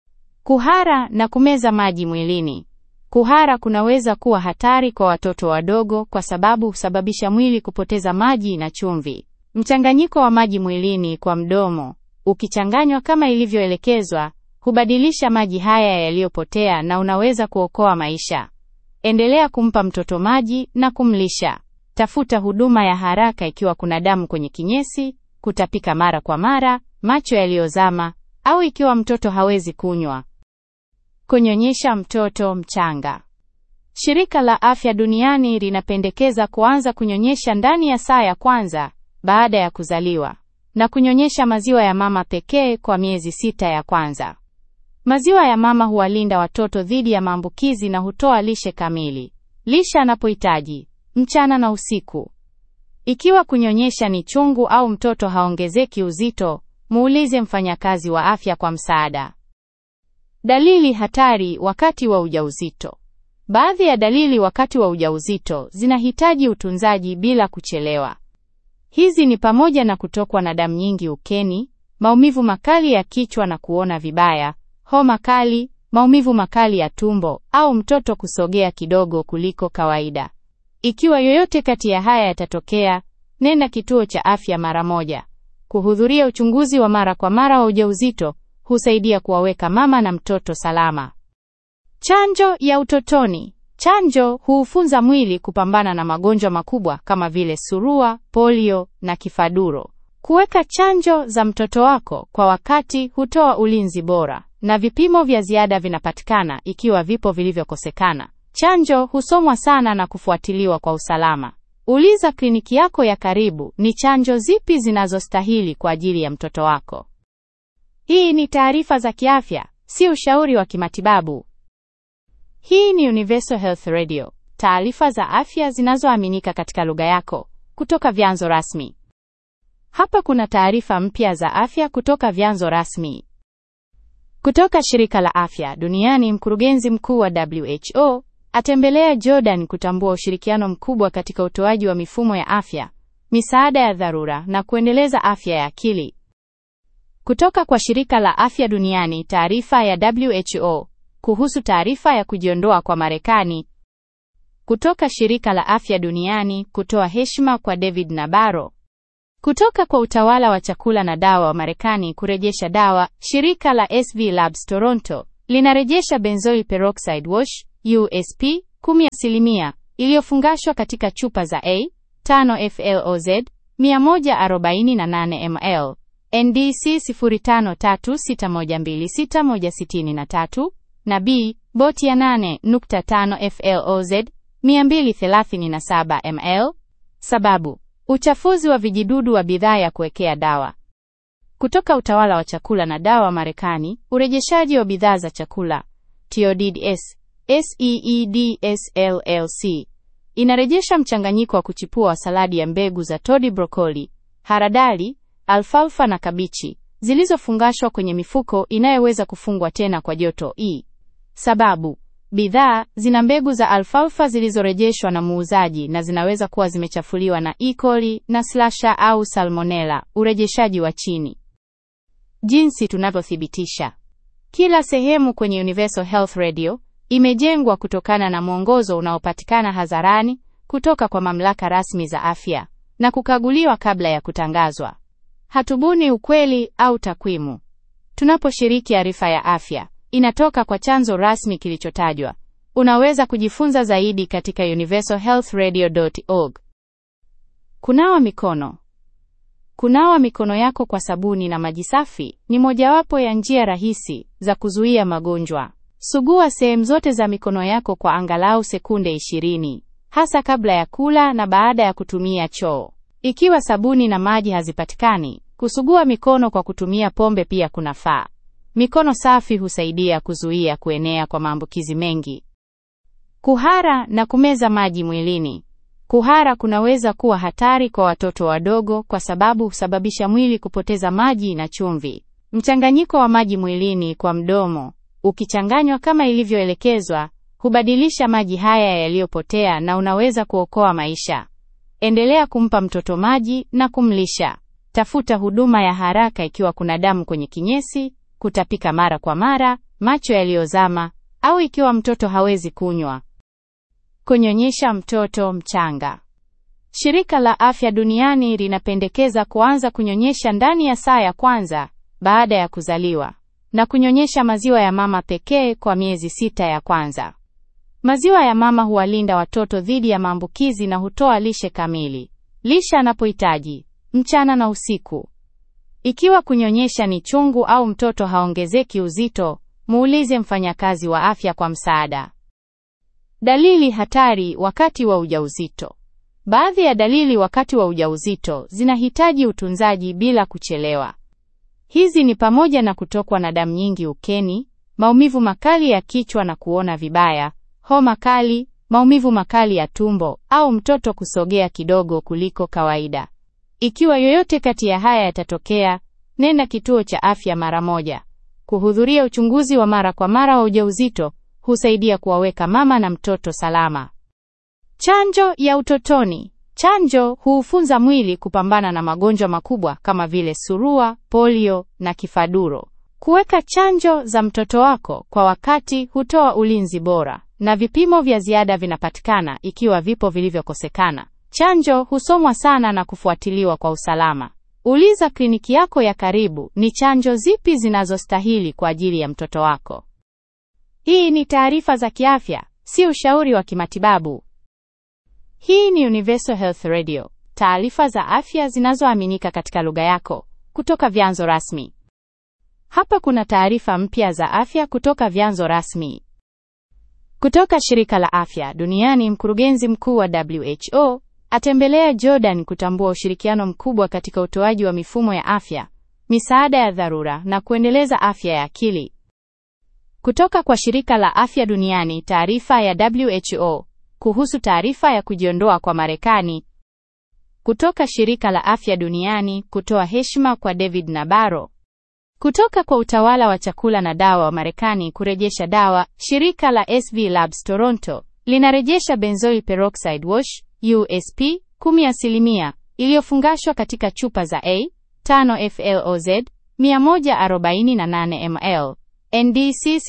Kuhara na kumeza maji mwilini. Kuhara kunaweza kuwa hatari kwa watoto wadogo kwa sababu husababisha mwili kupoteza maji na chumvi. Mchanganyiko wa maji mwilini kwa mdomo, ukichanganywa kama ilivyoelekezwa, hubadilisha maji haya yaliyopotea na unaweza kuokoa maisha. Endelea kumpa mtoto maji na kumlisha. Tafuta huduma ya haraka ikiwa kuna damu kwenye kinyesi, kutapika mara kwa mara, macho yaliyozama au ikiwa mtoto hawezi kunywa. Kunyonyesha mtoto mchanga. Shirika la Afya Duniani linapendekeza kuanza kunyonyesha ndani ya saa ya kwanza baada ya kuzaliwa na kunyonyesha maziwa ya mama pekee kwa miezi sita ya kwanza. Maziwa ya mama huwalinda watoto dhidi ya maambukizi na hutoa lishe kamili. Lisha anapohitaji mchana na usiku. Ikiwa kunyonyesha ni chungu au mtoto haongezeki uzito, muulize mfanyakazi wa afya kwa msaada. Dalili hatari wakati wa ujauzito. Baadhi ya dalili wakati wa ujauzito zinahitaji utunzaji bila kuchelewa. Hizi ni pamoja na kutokwa na damu nyingi ukeni, maumivu makali ya kichwa na kuona vibaya, homa kali, maumivu makali ya tumbo au mtoto kusogea kidogo kuliko kawaida. Ikiwa yoyote kati ya haya yatatokea, nenda kituo cha afya mara moja. Kuhudhuria uchunguzi wa mara kwa mara wa ujauzito husaidia kuwaweka mama na mtoto salama. Chanjo ya utotoni. Chanjo huufunza mwili kupambana na magonjwa makubwa kama vile surua, polio na kifaduro. Kuweka chanjo za mtoto wako kwa wakati hutoa ulinzi bora, na vipimo vya ziada vinapatikana ikiwa vipo vilivyokosekana. Chanjo husomwa sana na kufuatiliwa kwa usalama. Uliza kliniki yako ya karibu ni chanjo zipi zinazostahili kwa ajili ya mtoto wako. Hii ni taarifa za kiafya, si ushauri wa kimatibabu. Hii ni Universal Health Radio, taarifa za afya zinazoaminika katika lugha yako kutoka vyanzo rasmi. Hapa kuna taarifa mpya za afya kutoka vyanzo rasmi. Kutoka shirika la afya duniani, mkurugenzi mkuu wa WHO atembelea Jordan kutambua ushirikiano mkubwa katika utoaji wa mifumo ya afya, misaada ya dharura na kuendeleza afya ya akili. Kutoka kwa shirika la afya duniani, taarifa ya WHO kuhusu taarifa ya kujiondoa kwa Marekani. Kutoka shirika la afya duniani kutoa heshima kwa David Nabarro. Kutoka kwa utawala wa chakula na dawa wa Marekani kurejesha dawa, shirika la SV Labs Toronto linarejesha benzoyl peroxide wash USP 10% iliyofungashwa katika chupa za A 5 FLOZ 148 ml NDC 0536126163 na B boti ya 8.5 FLOZ 237 ml. Sababu: uchafuzi wa vijidudu wa bidhaa ya kuwekea dawa. Kutoka utawala wa chakula na dawa wa Marekani, urejeshaji wa bidhaa za chakula TODS SEEDS LLC inarejesha mchanganyiko wa kuchipua wa saladi ya mbegu za todi, brokoli, haradali, alfalfa na kabichi zilizofungashwa kwenye mifuko inayoweza kufungwa tena kwa joto E. Sababu: bidhaa zina mbegu za alfalfa zilizorejeshwa na muuzaji na zinaweza kuwa zimechafuliwa na E. coli na slasha au salmonella. Urejeshaji wa chini. Jinsi tunavyothibitisha. Kila sehemu kwenye Universal Health Radio imejengwa kutokana na mwongozo unaopatikana hadharani kutoka kwa mamlaka rasmi za afya na kukaguliwa kabla ya kutangazwa. Hatubuni ukweli au takwimu. Tunaposhiriki arifa ya afya, inatoka kwa chanzo rasmi kilichotajwa. Unaweza kujifunza zaidi katika universalhealthradio.org. Kunawa mikono. Kunawa mikono yako kwa sabuni na maji safi ni mojawapo ya njia rahisi za kuzuia magonjwa. Sugua sehemu zote za mikono yako kwa angalau sekunde 20, hasa kabla ya kula na baada ya kutumia choo. Ikiwa sabuni na maji hazipatikani, kusugua mikono kwa kutumia pombe pia kunafaa. Mikono safi husaidia kuzuia kuenea kwa maambukizi mengi. Kuhara na kumeza maji mwilini. Kuhara kunaweza kuwa hatari kwa watoto wadogo kwa sababu husababisha mwili kupoteza maji na chumvi. Mchanganyiko wa maji mwilini kwa mdomo ukichanganywa kama ilivyoelekezwa, hubadilisha maji haya yaliyopotea na unaweza kuokoa maisha. Endelea kumpa mtoto maji na kumlisha. Tafuta huduma ya haraka ikiwa kuna damu kwenye kinyesi, kutapika mara kwa mara, macho yaliyozama au ikiwa mtoto hawezi kunywa. Kunyonyesha mtoto mchanga. Shirika la Afya Duniani linapendekeza kuanza kunyonyesha ndani ya saa ya kwanza baada ya kuzaliwa na kunyonyesha maziwa ya mama pekee kwa miezi sita ya kwanza. Maziwa ya mama huwalinda watoto dhidi ya maambukizi na hutoa lishe kamili. Lisha anapohitaji mchana na usiku. Ikiwa kunyonyesha ni chungu au mtoto haongezeki uzito, muulize mfanyakazi wa afya kwa msaada. Dalili hatari wakati wa ujauzito. Baadhi ya dalili wakati wa ujauzito zinahitaji utunzaji bila kuchelewa. Hizi ni pamoja na kutokwa na damu nyingi ukeni, maumivu makali ya kichwa na kuona vibaya, homa kali, maumivu makali ya tumbo au mtoto kusogea kidogo kuliko kawaida. Ikiwa yoyote kati ya haya yatatokea, nenda kituo cha afya mara moja. Kuhudhuria uchunguzi wa mara kwa mara wa ujauzito husaidia kuwaweka mama na mtoto salama. Chanjo ya utotoni. Chanjo huufunza mwili kupambana na magonjwa makubwa kama vile surua, polio na kifaduro. Kuweka chanjo za mtoto wako kwa wakati hutoa ulinzi bora, na vipimo vya ziada vinapatikana ikiwa vipo vilivyokosekana. Chanjo husomwa sana na kufuatiliwa kwa usalama. Uliza kliniki yako ya karibu ni chanjo zipi zinazostahili kwa ajili ya mtoto wako. Hii ni taarifa za kiafya, si ushauri wa kimatibabu. Hii ni Universal Health Radio, taarifa za afya zinazoaminika katika lugha yako kutoka vyanzo rasmi. Hapa kuna taarifa mpya za afya kutoka vyanzo rasmi. Kutoka shirika la afya duniani, mkurugenzi mkuu wa WHO atembelea Jordan kutambua ushirikiano mkubwa katika utoaji wa mifumo ya afya, misaada ya dharura na kuendeleza afya ya akili. Kutoka kwa shirika la afya duniani, taarifa ya WHO kuhusu taarifa ya kujiondoa kwa Marekani. Kutoka shirika la afya duniani kutoa heshima kwa David Nabaro. Kutoka kwa utawala wa chakula na dawa wa Marekani kurejesha dawa, shirika la SV Labs Toronto linarejesha benzoyl peroxide wash USP 10% iliyofungashwa katika chupa za A 5 FLOZ 148 ml NDC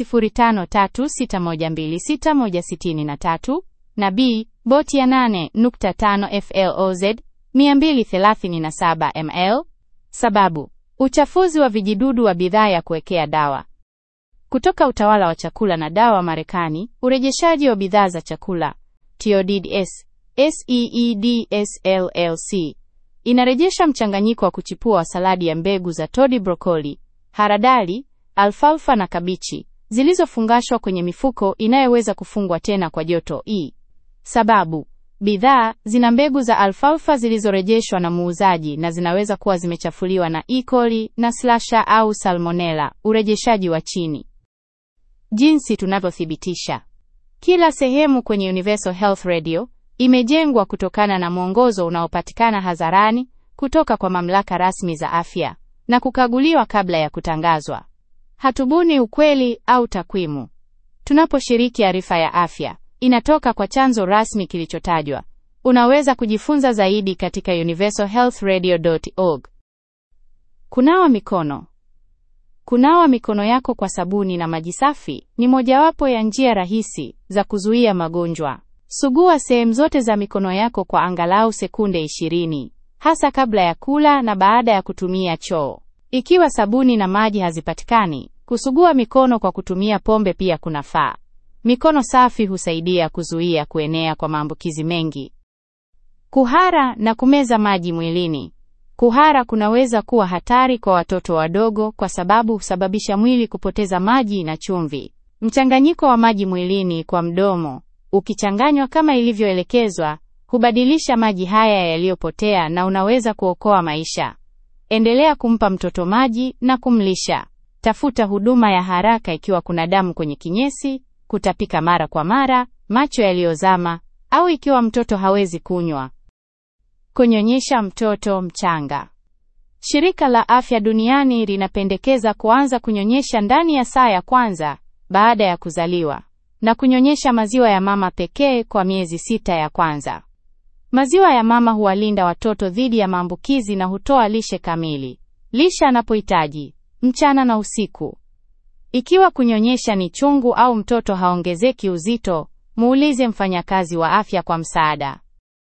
0536126163 na B boti ya 8.5 FLOZ 237 ml. Sababu: uchafuzi wa vijidudu wa bidhaa ya kuwekea dawa. Kutoka utawala wa chakula na dawa Marekani, urejeshaji wa bidhaa za chakula TODS SEEDS LLC inarejesha mchanganyiko wa kuchipua wa saladi ya mbegu za todi, brokoli, haradali, alfalfa na kabichi zilizofungashwa kwenye mifuko inayoweza kufungwa tena kwa joto E. Sababu: bidhaa zina mbegu za alfalfa zilizorejeshwa na muuzaji na zinaweza kuwa zimechafuliwa na E. coli na slasha au salmonella. Urejeshaji wa chini. Jinsi tunavyothibitisha. Kila sehemu kwenye Universal Health Radio imejengwa kutokana na mwongozo unaopatikana hadharani kutoka kwa mamlaka rasmi za afya na kukaguliwa kabla ya kutangazwa. Hatubuni ukweli au takwimu. Tunaposhiriki arifa ya afya, inatoka kwa chanzo rasmi kilichotajwa. Unaweza kujifunza zaidi katika universalhealthradio.org. Kunawa mikono. Kunawa mikono yako kwa sabuni na maji safi ni mojawapo ya njia rahisi za kuzuia magonjwa. Sugua sehemu zote za mikono yako kwa angalau sekunde 20, hasa kabla ya kula na baada ya kutumia choo. Ikiwa sabuni na maji hazipatikani, kusugua mikono kwa kutumia pombe pia kunafaa. Mikono safi husaidia kuzuia kuenea kwa maambukizi mengi. Kuhara na kumeza maji mwilini. Kuhara kunaweza kuwa hatari kwa watoto wadogo kwa sababu husababisha mwili kupoteza maji na chumvi. Mchanganyiko wa maji mwilini kwa mdomo, ukichanganywa kama ilivyoelekezwa, hubadilisha maji haya yaliyopotea na unaweza kuokoa maisha. Endelea kumpa mtoto maji na kumlisha. Tafuta huduma ya haraka ikiwa kuna damu kwenye kinyesi, kutapika mara kwa mara, macho yaliyozama au ikiwa mtoto hawezi kunywa. Kunyonyesha mtoto mchanga. Shirika la Afya Duniani linapendekeza kuanza kunyonyesha ndani ya saa ya kwanza baada ya kuzaliwa na kunyonyesha maziwa ya mama pekee kwa miezi sita ya kwanza. Maziwa ya mama huwalinda watoto dhidi ya maambukizi na hutoa lishe kamili. Lisha anapohitaji mchana na usiku. Ikiwa kunyonyesha ni chungu au mtoto haongezeki uzito, muulize mfanyakazi wa afya kwa msaada.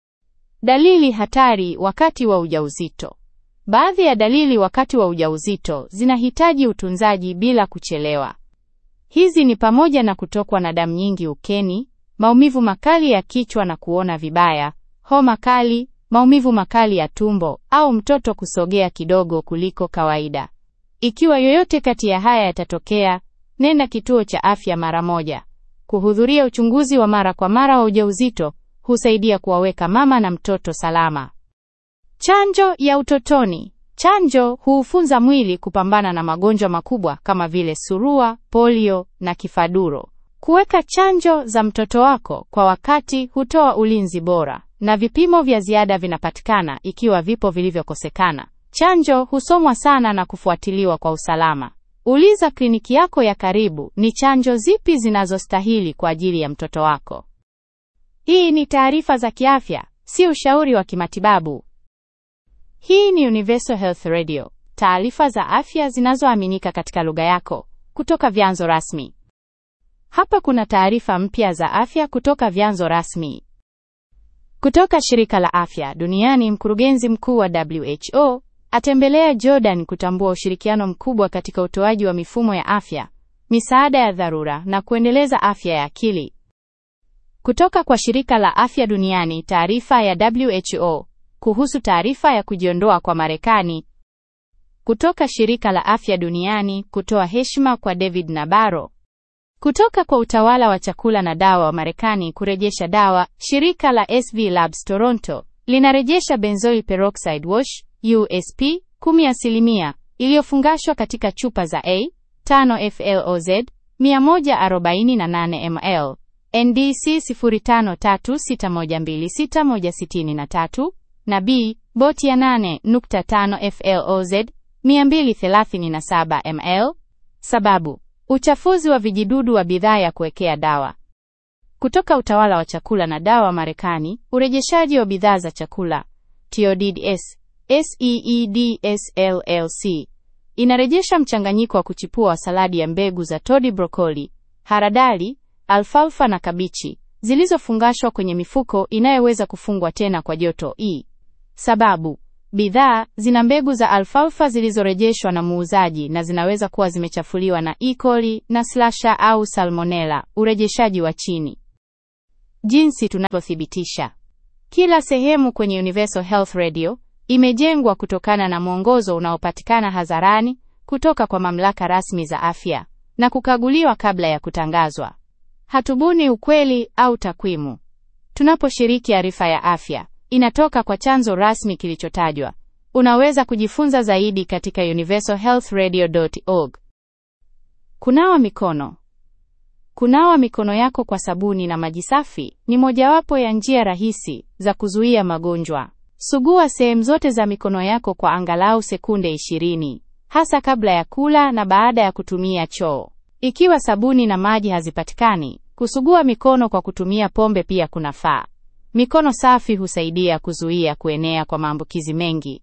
Dalili hatari wakati wa ujauzito. Baadhi ya dalili wakati wa ujauzito zinahitaji utunzaji bila kuchelewa. Hizi ni pamoja na kutokwa na damu nyingi ukeni, maumivu makali ya kichwa na kuona vibaya, homa kali, maumivu makali ya tumbo au mtoto kusogea kidogo kuliko kawaida. Ikiwa yoyote kati ya haya yatatokea, nenda kituo cha afya mara moja. Kuhudhuria uchunguzi wa mara kwa mara wa ujauzito husaidia kuwaweka mama na mtoto salama. Chanjo ya utotoni. Chanjo huufunza mwili kupambana na magonjwa makubwa kama vile surua, polio na kifaduro. Kuweka chanjo za mtoto wako kwa wakati hutoa ulinzi bora, na vipimo vya ziada vinapatikana ikiwa vipo vilivyokosekana. Chanjo husomwa sana na kufuatiliwa kwa usalama. Uliza kliniki yako ya karibu ni chanjo zipi zinazostahili kwa ajili ya mtoto wako. Hii ni taarifa za kiafya, si ushauri wa kimatibabu. Hii ni Universal Health Radio, taarifa za afya zinazoaminika katika lugha yako kutoka vyanzo rasmi. Hapa kuna taarifa mpya za afya kutoka vyanzo rasmi. Kutoka shirika la afya duniani, mkurugenzi mkuu wa WHO atembelea Jordan kutambua ushirikiano mkubwa katika utoaji wa mifumo ya afya, misaada ya dharura na kuendeleza afya ya akili. Kutoka kwa shirika la afya duniani, taarifa ya WHO kuhusu taarifa ya kujiondoa kwa Marekani. Kutoka shirika la afya duniani kutoa heshima kwa David Nabaro. Kutoka kwa utawala wa chakula na dawa wa Marekani kurejesha dawa, shirika la SV Labs Toronto linarejesha benzoyl peroxide wash USP 10% iliyofungashwa katika chupa za A 5 FLOZ 148 ml NDC 0536126163 na B boti ya 8.5 FLOZ 237 ml. Sababu: uchafuzi wa vijidudu wa bidhaa ya kuwekea dawa. Kutoka utawala wa chakula na dawa Marekani, urejeshaji wa bidhaa za chakula TODS SEEDS LLC inarejesha mchanganyiko wa kuchipua wa saladi ya mbegu za todi, brokoli, haradali, alfalfa na kabichi zilizofungashwa kwenye mifuko inayoweza kufungwa tena kwa joto E. Sababu bidhaa zina mbegu za alfalfa zilizorejeshwa na muuzaji na zinaweza kuwa zimechafuliwa na E. coli na slasha au salmonella. Urejeshaji wa chini. Jinsi tunavyothibitisha. Kila sehemu kwenye Universal Health Radio imejengwa kutokana na mwongozo unaopatikana hadharani kutoka kwa mamlaka rasmi za afya na kukaguliwa kabla ya kutangazwa. Hatubuni ukweli au takwimu. Tunaposhiriki arifa ya afya inatoka kwa chanzo rasmi kilichotajwa. Unaweza kujifunza zaidi katika universalhealthradio.org. Kunawa mikono. Kunawa mikono yako kwa sabuni na maji safi ni mojawapo ya njia rahisi za kuzuia magonjwa. Sugua sehemu zote za mikono yako kwa angalau sekunde 20, hasa kabla ya kula na baada ya kutumia choo. Ikiwa sabuni na maji hazipatikani, kusugua mikono kwa kutumia pombe pia kunafaa. Mikono safi husaidia kuzuia kuenea kwa maambukizi mengi.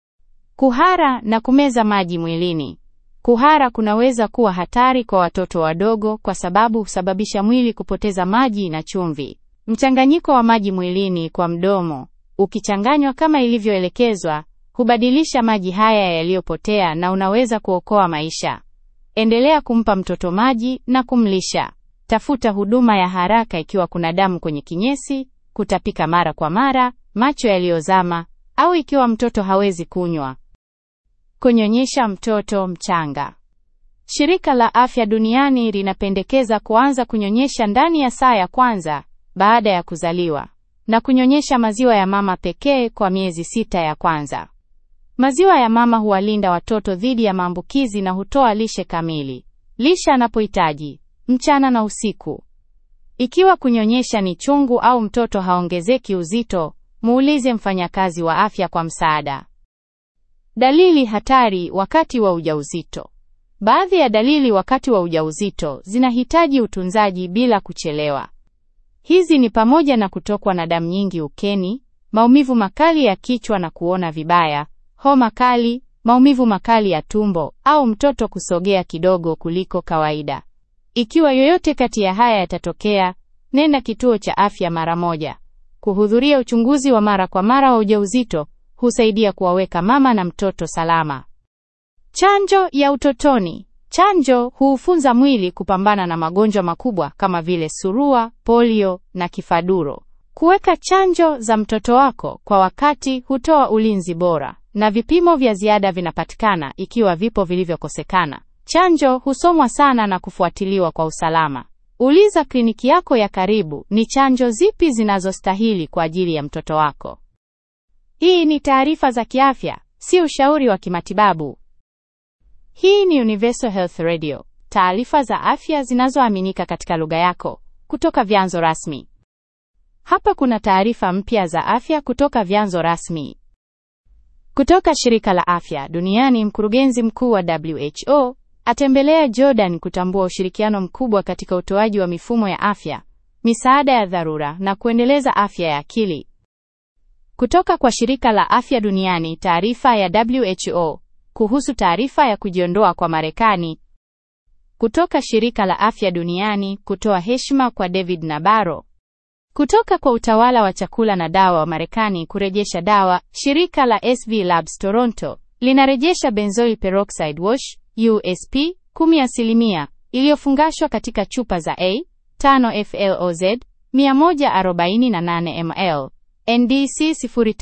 Kuhara na kumeza maji mwilini. Kuhara kunaweza kuwa hatari kwa watoto wadogo kwa sababu husababisha mwili kupoteza maji na chumvi. Mchanganyiko wa maji mwilini kwa mdomo, ukichanganywa kama ilivyoelekezwa, hubadilisha maji haya yaliyopotea na unaweza kuokoa maisha. Endelea kumpa mtoto maji na kumlisha. Tafuta huduma ya haraka ikiwa kuna damu kwenye kinyesi, kutapika mara kwa mara, macho yaliyozama au ikiwa mtoto hawezi kunywa. Kunyonyesha mtoto mchanga. Shirika la Afya Duniani linapendekeza kuanza kunyonyesha ndani ya saa ya kwanza baada ya kuzaliwa na kunyonyesha maziwa ya mama pekee kwa miezi sita ya kwanza. Maziwa ya mama huwalinda watoto dhidi ya maambukizi na hutoa lishe kamili. Lisha anapohitaji mchana na usiku. Ikiwa kunyonyesha ni chungu au mtoto haongezeki uzito, muulize mfanyakazi wa afya kwa msaada. Dalili hatari wakati wa ujauzito. Baadhi ya dalili wakati wa ujauzito zinahitaji utunzaji bila kuchelewa. Hizi ni pamoja na kutokwa na damu nyingi ukeni, maumivu makali ya kichwa na kuona vibaya, homa kali, maumivu makali ya tumbo au mtoto kusogea kidogo kuliko kawaida. Ikiwa yoyote kati ya haya yatatokea, nenda kituo cha afya mara moja. Kuhudhuria uchunguzi wa mara kwa mara wa ujauzito husaidia kuwaweka mama na mtoto salama. Chanjo ya utotoni. Chanjo huufunza mwili kupambana na magonjwa makubwa kama vile surua, polio na kifaduro. Kuweka chanjo za mtoto wako kwa wakati hutoa ulinzi bora, na vipimo vya ziada vinapatikana ikiwa vipo vilivyokosekana. Chanjo husomwa sana na kufuatiliwa kwa usalama. Uliza kliniki yako ya karibu ni chanjo zipi zinazostahili kwa ajili ya mtoto wako. Hii ni taarifa za kiafya, si ushauri wa kimatibabu. Hii ni Universal Health Radio, taarifa za afya zinazoaminika katika lugha yako kutoka vyanzo rasmi. Hapa kuna taarifa mpya za afya kutoka vyanzo rasmi. Kutoka shirika la afya duniani, mkurugenzi mkuu wa WHO atembelea Jordan kutambua ushirikiano mkubwa katika utoaji wa mifumo ya afya, misaada ya dharura na kuendeleza afya ya akili. Kutoka kwa shirika la afya duniani, taarifa ya WHO kuhusu taarifa ya kujiondoa kwa Marekani. Kutoka shirika la afya duniani kutoa heshima kwa David Nabaro. Kutoka kwa utawala wa chakula na dawa wa Marekani kurejesha dawa, shirika la SV Labs Toronto linarejesha benzoyl peroxide wash USP 10% iliyofungashwa katika chupa za A 5 FLOZ 148 ml NDC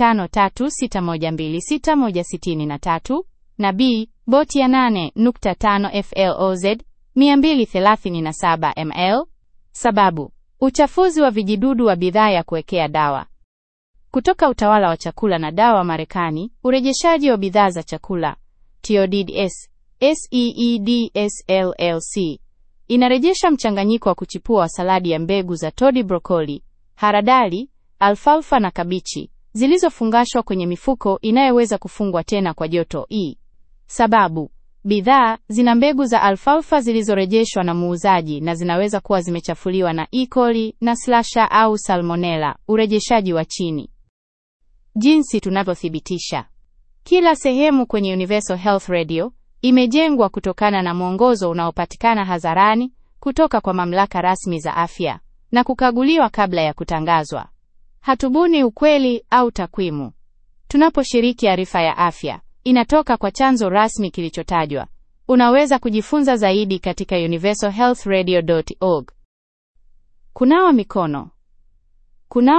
0536126163 na B boti ya 8.5 FLOZ 237 ml. Sababu: uchafuzi wa vijidudu wa bidhaa ya kuwekea dawa. Kutoka utawala wa chakula na dawa Marekani, urejeshaji wa bidhaa za chakula TODS SEEDS LLC inarejesha mchanganyiko wa kuchipua wa saladi ya mbegu za todi, brokoli, haradali, alfalfa na kabichi zilizofungashwa kwenye mifuko inayoweza kufungwa tena kwa joto E. Sababu: bidhaa zina mbegu za alfalfa zilizorejeshwa na muuzaji na zinaweza kuwa zimechafuliwa na E. coli na slasha au salmonella. Urejeshaji wa chini. Jinsi tunavyothibitisha. Kila sehemu kwenye Universal Health Radio imejengwa kutokana na mwongozo unaopatikana hadharani kutoka kwa mamlaka rasmi za afya na kukaguliwa kabla ya kutangazwa. Hatubuni ukweli au takwimu. Tunaposhiriki arifa ya afya, inatoka kwa chanzo rasmi kilichotajwa. Unaweza kujifunza zaidi katika universalhealthradio.org. Kunawa mikono. Kunawa